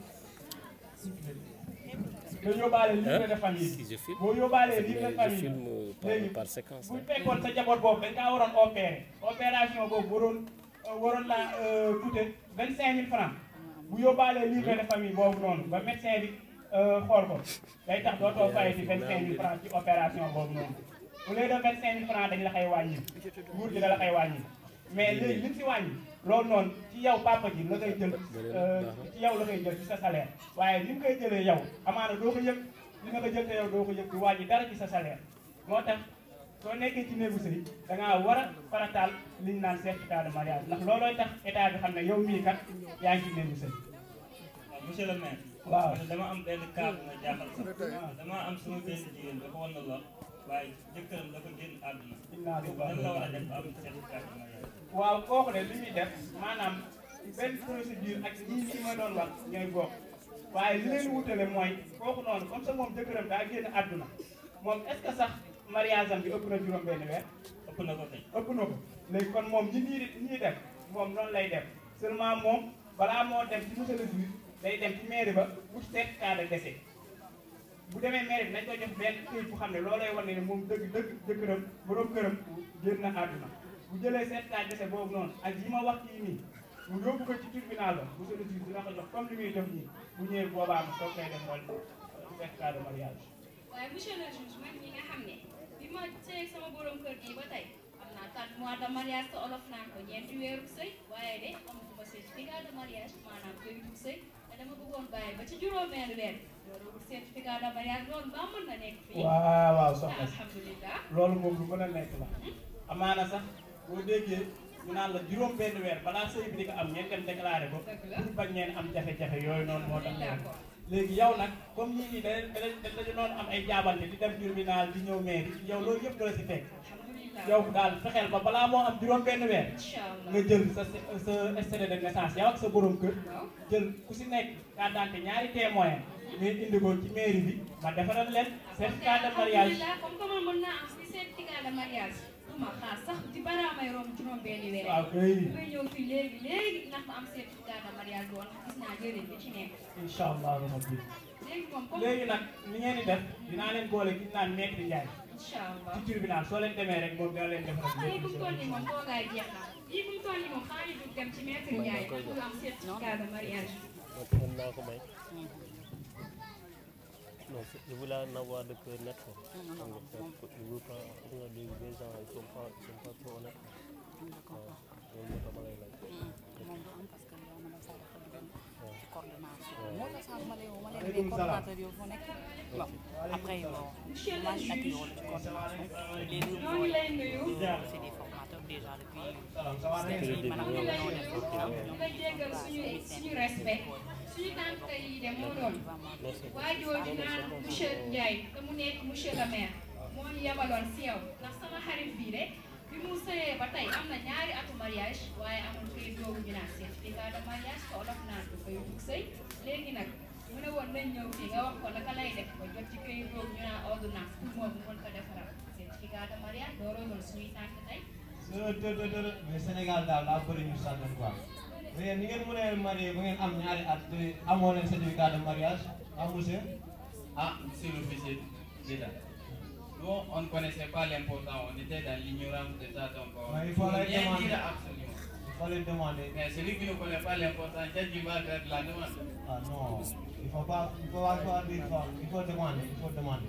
day yóbbaale livret de famille boo yóbbaalee livret de famille léegi bu fekkoon sa njaboot boobu dañ kaa waroon opérer opération boobu waroon waroon la coûter vingt cinq mille francs bu yóbbaalee livret de famille boobu noonu ba médecin bi xool ko day tax dootoo fay ci vingt cinq mille francs ci opération boobu noonu au lieu de vingt cinq mille francs dañ la koy wàññi nguur gi da la koy wàññi mais léegi li mu si wàññi loolu noonu ci yow papa ji la koy jël ci yow la koy jël ci sa salaire waaye li mu koy jëlee yow amaana doo ko yëg li nga ko jël te yow doo ko yëg du wàññi dara ci sa salaire moo tax soo nekkee ci néegu sëy da ngaa war a farataal li ñu naan certificat de mariage ndax loolooy tax état bi xam ne yow mii kat yaa ngi ci néegu sëy monsieur le maire. waaw parce que dama am benn cas bu ma jaaxal sax. dama am sama benn jigéen dafa wan na la waaye jëkkëram dafa génn àdduna. Inna lillahi nan la war a def ba am certificat de mariage. waaw kooku de li muy def maanaam benn procédure ak ñii ñi ma doon wax ñooy bokk waaye li leen wutale mooy kooku noonu comme ça moom jëkkëram daa génn àdduna moom est ce que sax mariage am bi ëpp na juróom benn weer ëpp na ko tey ëpp na ko léegi kon moom ñi ñii ñii def moom noonu lay def seulement moom balaa moo dem ci monsieur le juge day dem ci mairie ba pour certificat de décès bu demee mairie bi nañ ko jox benn këyit bu xam ne loolay wane ne moom dëgg dëgg jëkkëram borom këram génn na àdduna bu jëlee certificat de décès boobu noonu ak yi ma wax kii nii mu yóbbu ko ci tribunal ba monsieur le juge dina ko jox comme li muy def nii bu ñëwee boobaa mu soog koy def xool certificat de mariage waaye monsieur le juge man ñi nga xam ne bi ma sëy sama borom kër gi ba tey am naa 4 mois de mariage te olof naan ko ñeenti weeru sëy waaye de amaguma certificat de mariage maanaam këyitu sëy te dama bëggoon bàyyi ba ci juróomeelu weer loolu wut certificat de mariage loolu ba mën na nekk fii waaw waaw soxna si alhamdulilah loolu moom lu mën a nekk la amaana sax boo déggee ñu naan la juróom benn weer balaa sëy bi di ko am ngeen dem déclaré ko pour bañ ngeen am jafe-jafe yooyu noonu moo tax léegi yow nag comme ñii nii da da dañu noonu am ay jaabante di dem tribunal di ñëw mairie yow loolu yëpp dala si fekk yow daal fexeel ba balaa moo am juróom benn weer nga jël sa sa extrait de naissance yow ak sa borom kër jël ku si nekk carte d'identité ñaari témoin ngay indi ko ci mairie bi ma defaral leen certificat de mariage alhamdulilah comme que man mën naa am si certificat de mariage du ma xaar sax di baraamay romb juróom benni weer waaw kay may ñëw fii léegi léegi ndax ma am certificat de mariage boo ndax gis naa njëriñ bi ci nekk incha allah rabbi léegi moom comme léegi nag ni ngeen di def dinaa leen boole ki ñu naan maître Ndiaye incha allah ci tribunal soo leen demee rek moom dina leen defaral ah yii bu mu toll nii moom toogaay jeex na yii bu mu toll nii moom xaaral ñu dem ci maître Ndiaye pour am certificat de mariage. mën naa ko may non je voulais en avoir de cœur net quoi. xam nga je veux pas xam nga léegi les gens ils sont pas ils sont pas trop honnêtes waaw loolu moo tax ma lay laaj. moom du am parce que yow na ma saa dafa dugg ci coordination. waaw. moo tax sànq ma lay woo ma leen Waaleykum mais salaam. coordinateur yow fu nekk. bon après bon Monsieur le maa ngi accueilli juge. woon ci coordination. les deux ñoo ngi lay nuyu. c'est des formateurs déjà depuis. ñu ngi lay nuyu nga jéggal suñu suñu respect suñu tànk yi de moo doon waa jooju naan monsieur Ndiaye te mu nekk monsieur le maire moo ñu yebaloon si yow ndax sama xarit bii de bi mu sëyee ba tey am na ñaari atu mariage waaye amul këyit boobu ñu naan certificat de mariage te olof naan ko koy dug sëy léegi nag mu ne woon nañ ñëw fii nga wax ko naka lay def ba jot ci këyit boobu ñu naan ordonnance pour moom mu mën ko defaral certificat de mariage looloo doon suñuy tànk tey dë dë dë dë mais Sénégal daal daa bëri ñu sànni quoi mais yéen ni ngeen mën a marié ba ngeen am ñaari at te amoo leen certificat de mariage ah monsieur Ah, monsieur l'officier d'État. Nous, on ne connaissait pas l'important, on était dans l'ignorance de ça, donc on Ouais, il faut ne les rien demander. dire absolument. Il faut les demander. Mais celui qui ne connaît pas l'important, qu'est-ce qu'il va faire de la demande Ah non, il faut pas, il faut pas dire ça. Il faut demander, il faut demander.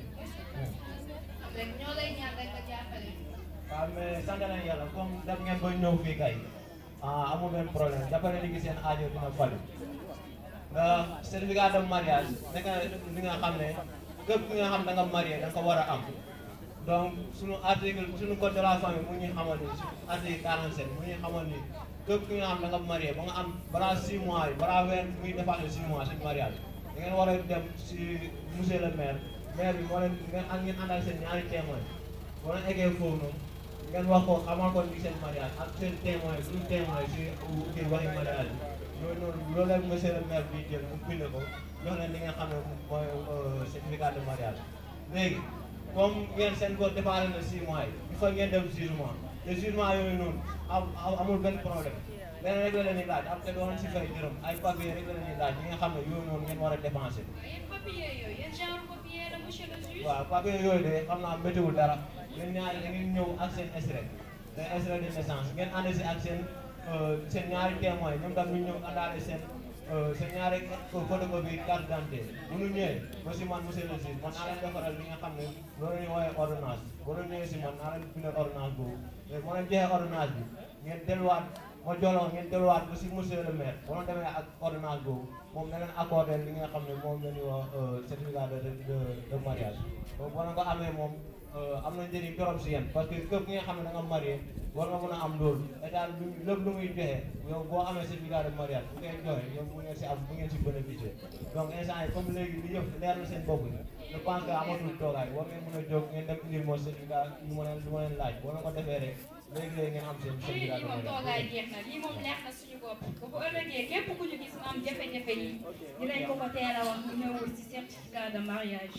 rek ñoo lay ñaan rek nga jàppale waaw mais sant nañu yàlla comme def ngeen ba ñëw fii kay ah amul benn problème jàppale ni ki seen aajo dina faju nga certificat de mariage nekk na li nga xam ne képp ki nga xam da nga marié da nga ko war a am donc suñu article suñu code de la famille mu ñuy xamal ni su article 47 mu ñuy xamal ni képp ki nga xam da nga marié ba nga am balaa 6 mois yi balaa weer muy dépassé 6 mois suñu mariage da ngeen war a dem si monsieur le maire maire bi moo leen ngeen ak ngeen àndal seen ñaari témoin boo leen eggee foofu noonu ngeen wax ko xamal ko ni seen mariage ak seen témoin suñu témoin si kii waxi mariage bi loolu noonu loolu la monsieur le maire bi jël mu bind ko jox leen li nga xam ne mooy certificat de mariage léegi comme ngeen seen ko dépassé na 6 mois yi il faut ngeen dem jugement te jugement yooyu noonu am amul benn problème leneen rek la leen di laaj am te doon si fay dërëm ay papier rek la leen di laaj yi nga xam ne yooyu noonu ngeen war a dépensé yéen papier yooyu yéen genre papier la monsieur le juge waaw papier yooyu de xam naa météwul dara ngeen ñaari da ngeen ñëw ak seen extrait seen extrait de naissance ngeen ànd si ak seen seen ñaari témoin ñoom tam ñu ñëw àndaale seen sa ñaari photocopie carte d'identité bu ñu ñëwee ba si man monsieur le juge man naa leen defaral li nga xam ne loolu la ñuy woowee ordonnance boo leen ñëwee si man naa leen bindal ordonnance boobu mais moo leen joxee ordonnance bi ngeen delluwaat ma joloo ngeen delluwaat ba si monsieur le maire boo leen demee ak ordonnance boobu moom na leen accordé li nga xam ne moom la ñuy wax certificat de de de mariage donc boo leen ko amee moom am na njëriñ torop si yéen parce que képp ki nga xam ne da nga marié war nga mën a am loolu état lu lépp lu muy joxe yow boo amee certificat de mariage bu koy joxe yow bu ngeen si am bu ngeen si bénéficier donc instant yi comme léegi li yëpp leer na seen bopp yi je pense que amatul toogaay war ngeen mën a jóg ngeen dem indil moo certificat lu ma leen lu ma leen laaj boo leen ko defee rek léegi léegi ngeen am seen lii certificat de moom toogaay mariage jeex na lii moom leer na suñu bopp ba bu ëllëgee képp ku ñu gis mu am jafe-jafe yi dinañ ko ko teel a wax mu ñëwul ci certificat de mariage.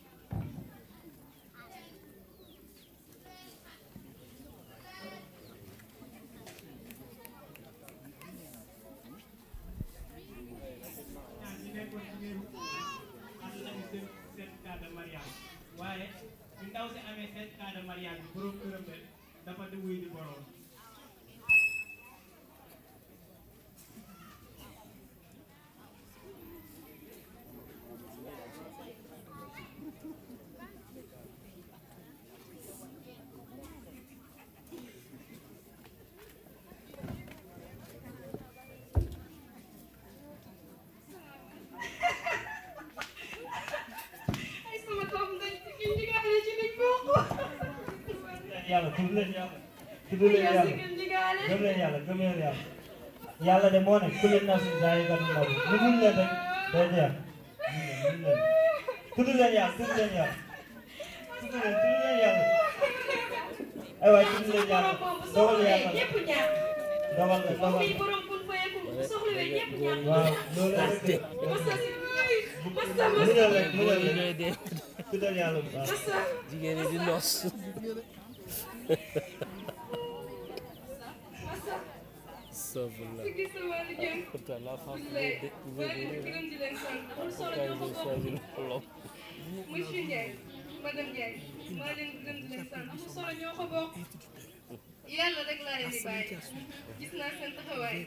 ñi nekkoon ci néegu am nañu seen certificat de mariage waaye bi ndaw si amee certificat de mariage bi borom këram rek dafa di wuy di borom ay sama doom dañ ci ndigaale ci liñ bokk. yàlla tudd leen yàlla tudd leen yàlla gëm leen yàlla gëm leen yàlla yàlla de moo ne ku leen naa suñu saa yi gàtt ndaw lu mun leen rek day jeex mun leen tudd leen yàlla tudd leen yàlla tudd leen tudd leen yàlla ay waay tudd leen yàlla dogal yàlla ñëpp ñaar dogal la moom dogal mii borom kun fayeku bu soxlawee ñëpp ñaar waaw loolu la rek masa si masa mu ne masa rek mu ne rek tuddal yàlla bu baax jigéen ñi di nos Astagfirullah. Siggi sa wàllu jëm. Pourtant la femme Billaay, veut maa ngi leen di découvrir gërëm di leen sant. Amul solo pourquoi ñoo ko ils ont bokk. choisi l'homme. Monsieur Ndiaye madame Ndiaye maa leen di gërëm di leen sant amul solo ñoo ko bokk yàlla rek laa leen di bàyyi gis naa seen taxawaay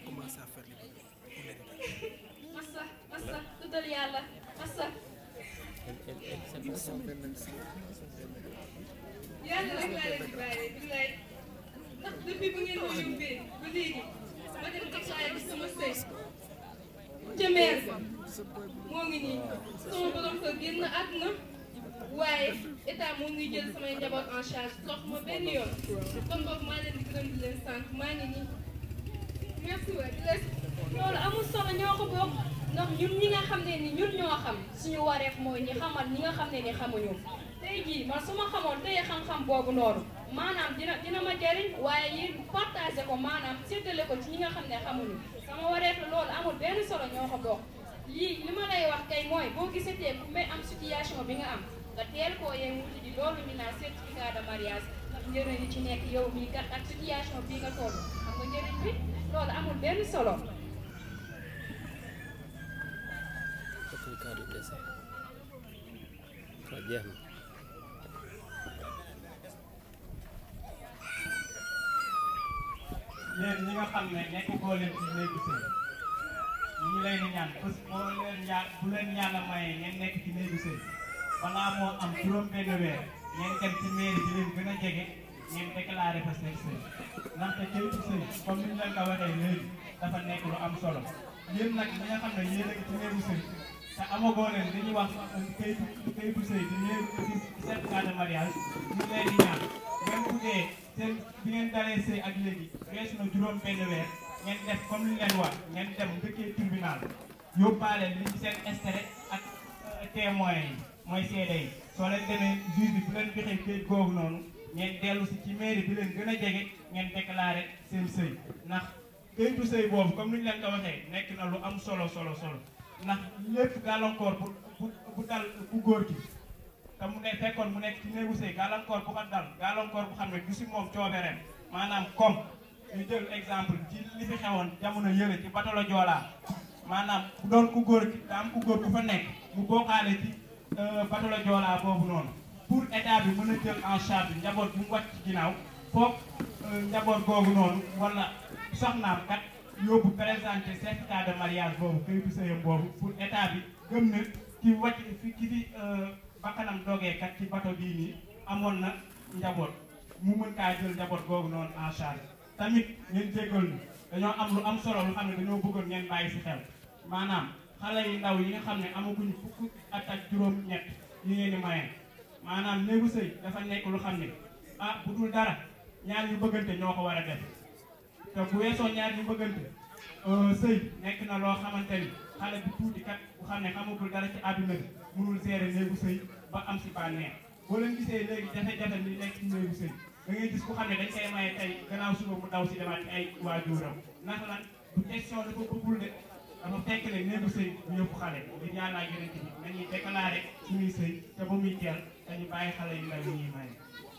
masa masa tuddal yàlla masa yàlla rek laa leen di bàyyi billaay ndax depuis bu ngeen ma yóbbee ba léegi ma dem déclaré bi sama sëy ca meer ba moo ngi nii sama borom kër génn àdduna waaye état moo ngi jël samay njaboot en charge toog ma benn yoon kon boog maa leen di gërëm di leen sant maa ngi nii merci waay di leen loolu amul solo ñoo ko bokk ndax ñun ñi nga xam ne ni ñun ñoo xam suñu wareef mooy ñi xamal ñi nga xam ne ni xamuñu tey jii man su ma xamoon tey xam-xam boobu noonu maanaam dina dina ma jariñ waaye yéen partagé ko maanaam séddale ko ci ñi nga xam ne xamuñu sama wareef la loolu amul benn solo ñoo ko bokk lii li ma lay wax kay mooy boo gisatee ku may am situation bi nga am nga teel koo yee wuti ji loolu ñu naan certificat de mariage ndax njëriñ li ci nekk yow mii kat ak situation bii nga toll xam nga njëriñ bi loolu amul benn solo certificat de décès waaw jeex na yéen ñi nga xam ne nekk koo leen ci néegu sëy ñu ngi leen di ñaan parce que boo leen ñaan bu leen yàlla mayee ngeen nekk ci néegu sëy balaa moo am juróom benn weer ngeen dem ci mairie bi leen gën a jege ngeen déclaré fa seen sëy ndaxte kayitu sëy comme ni ñu leen ko waxee léegi dafa nekk lu am solo yéen nag ñi nga xam ne yéen a ngi ci néegu sëy te amagoo leen li ñuy wax kayitu kayitu sëy di leen di certificat de mariage ñu ngi leen di ñaan même bu dee seen bi ngeen dalee sëy ak léegi weesu na juróom benn weer ngeen def comme li leen wax ngeen dem dëkkee tribunal yóbbaale li ci seen extrait ak témoins yi mooy seede yi soo leen demee juge bi bu leen joxee kayit googu noonu ngeen dellu si ci mairie bi leen gën a jege ngeen déclaré seen sëy ndax kayitu sëy boobu comme ni ñu leen ko waxee nekk na lu am solo solo solo ndax lépp gàllankoor bu bu bu dal bu góor gi te mu ne fekkoon mu nekk ci néegu sëy gàllankoor bu ko dal gàllankoor bu xam ne du si moom coobereem maanaam comme ñu jël exemple ci li fi xewoon jamono yële ci batalo Joola maanaam bu doon ku góor gi daa am ku góor ku fa nekk mu bokkaale ci batalo Joola boobu noonu pour état bi mën a jël en charge njaboot bu mu wàcc ci ginnaaw foog njaboot googu noonu wala soxnaam kat yóbbu présenté certificat de mariage boobu këyitu sëyam boobu pour état bi gëm na ki wàcc fi ki fi bakkanam dogee kat ci bato bii nii amoon na njaboot mu mën kaa jël njaboot googu noonu en charge tamit ngeen jéggal ñu dañoo am lu am solo lu xam ne dañoo bëggoon ngeen bàyyi si xel maanaam xale yu ndaw yi nga xam ne amaguñ fukk at ak juróom-ñett yi ngeen di maye maanaam néegu sëy dafa nekk lu xam ne ah bu dul dara ñaar ñu bëggante ñoo ko war a def te bu weesoo ñaar ñu bëggante sëy nekk na loo xamante ni xale bu tuuti kat bu xam ne xamagul dara ci àdduna bi mënul gérer néegu sëy ba am si bànneex boo leen gisee léegi jafe-jafe ni nekk ci néegu sëy da ngay gis ku xam ne dañ koy maye tey gannaaw suba mu daw si demaat ci ay waajuram ndax lan du question dafa bëggul de dafa fekk ne néegu sëy bu yëpp xale di ñaanaa yeneen bi nañuy déclaré suñuy sëy te ba muy teel dañu bàyyi xale yu ndaw yi ñuy maye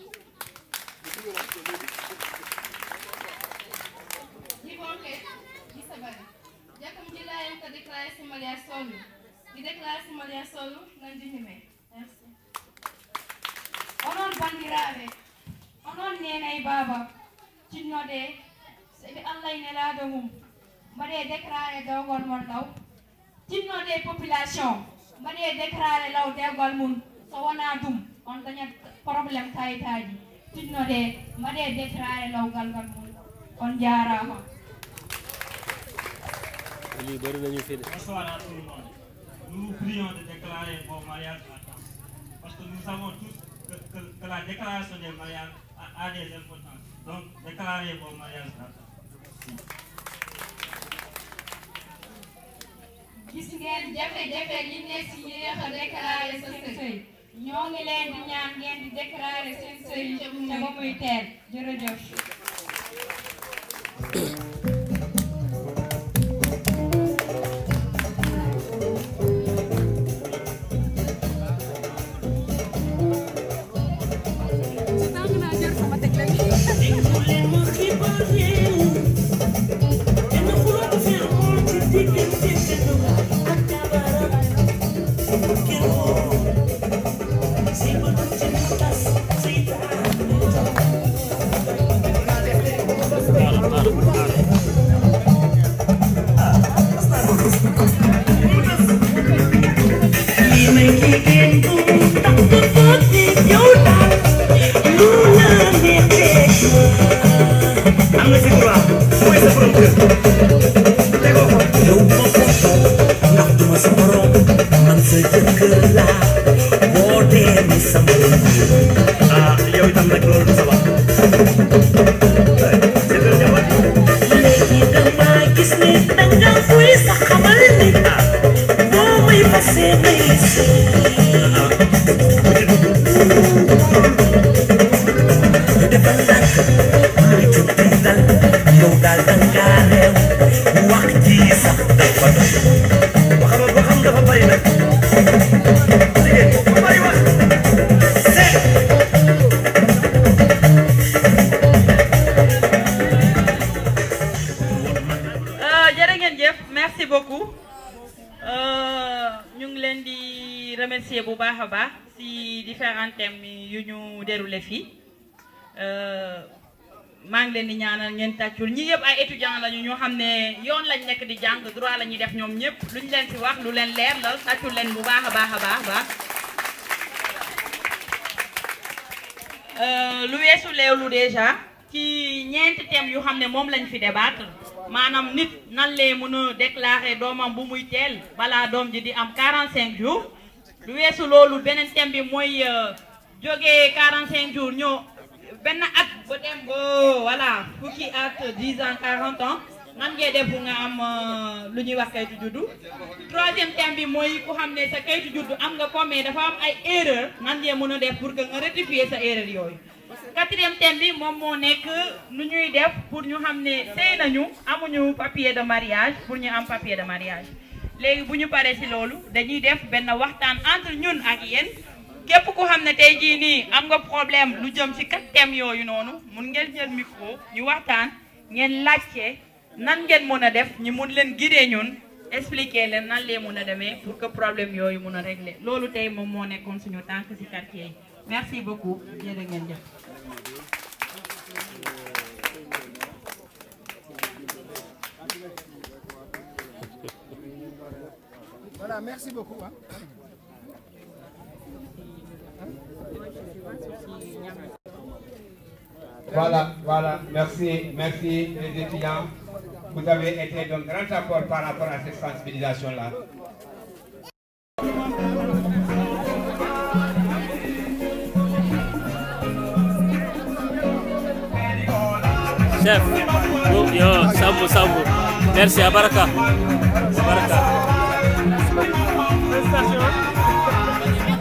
Jibonke di sabari jakam jilayen ka déclaré si mariage solo di déclaré si mariage solo nan di ñime merci onon bandiraɓe onon nenay baba cinnode seɓe allah e nelaɗo mum mbaɗe déclaré dewgol mon law cinnode population mbaɗe déclaré law dewgol mum so wona ɗum on dañat probléme kayitaji cinnode mbaɗe déclaré lawgal ngal mum on jarama lii bëri nañu fi de. Bonsoir à tout le monde. Nous vous prions de déclarer vos mariages à temps. Parce que nous savons tous que, que, que la déclaration des mariages a, a des importances. Donc, déclarez vos mariages à temps. gis ngeen jafe-jafe yi ne si yéex a déclaré sa sëy ñoo ngi leen di ñaan ngeen di déclaré seen sëy te ba muy teel jërëjëf ah yow itam nag loolu du sabab léegi dama gis ne danga fuy sa xamal ni boo may fase may defal ndànk lu ci tey dal yow daal danga réew wax ji sax dafa doy waxama ba xam dafa bari nag jigéen bu bari wax jërë ngeen jëf merci beaucoup ñu ngi leen di remercier bu baax a baax si différents thèmes yu ñu déroulé fii maa ngi leen di ñaanal ngeen tàccul ñi yëpp ay étudiants lañu ñoo xam ne yoon lañ nekk di jàng droit la ñuy def ñoom ñëpp lu ñu leen fi wax lu leen leer la tàccul leen bu baax a baax a baax baax lu weesu leewlu déjà ci ñeenti thèmes yu xam ne moom lañ fi débattre maanaam nit nan lee mën a déclarer doomam bu muy teel balaa doom ji di am 45 jours lu weesu loolu beneen thème bi mooy jógee 45 jours ñëw benn at ba dem ba voilà fukki at 10 ans 40 ans nan ngay def nga am lu ñuy wax kayitu juddu troisième thème bi mooy ku xam ne sa kayitu juddu am nga ko mais dafa am ay erreur nan ngay mën a def pour que nga rectifier sa erreur yooyu quatrième thème bi moom moo nekk nu ñuy def pour ñu xam ne sëy nañu amuñu papier de mariage pour ñu am papier de mariage léegi bu ñu paree ci loolu dañuy def benn waxtaan entre ñun ak yéen képp ku xam ne tey jii nii am nga problème lu jëm ci quatre thèmes yooyu noonu mun ngeen jël micro ñu waxtaan ngeen laajte nan ngeen mën a def ñu mun leen guider ñun expliquer leen nan lee mun a demee pour que problème yooyu mun a régler loolu tey moom moo nekkoon suñu tànk ci quartier yi merci beaucoup jërë ngeen jëf. Voilà, merci beaucoup. hein. Voilà, voilà, merci, merci les étudiants. Vous avez été d'un grand apport par rapport à cette sensibilisation-là. chef yo yo sambu sambu merci abaraka abaraka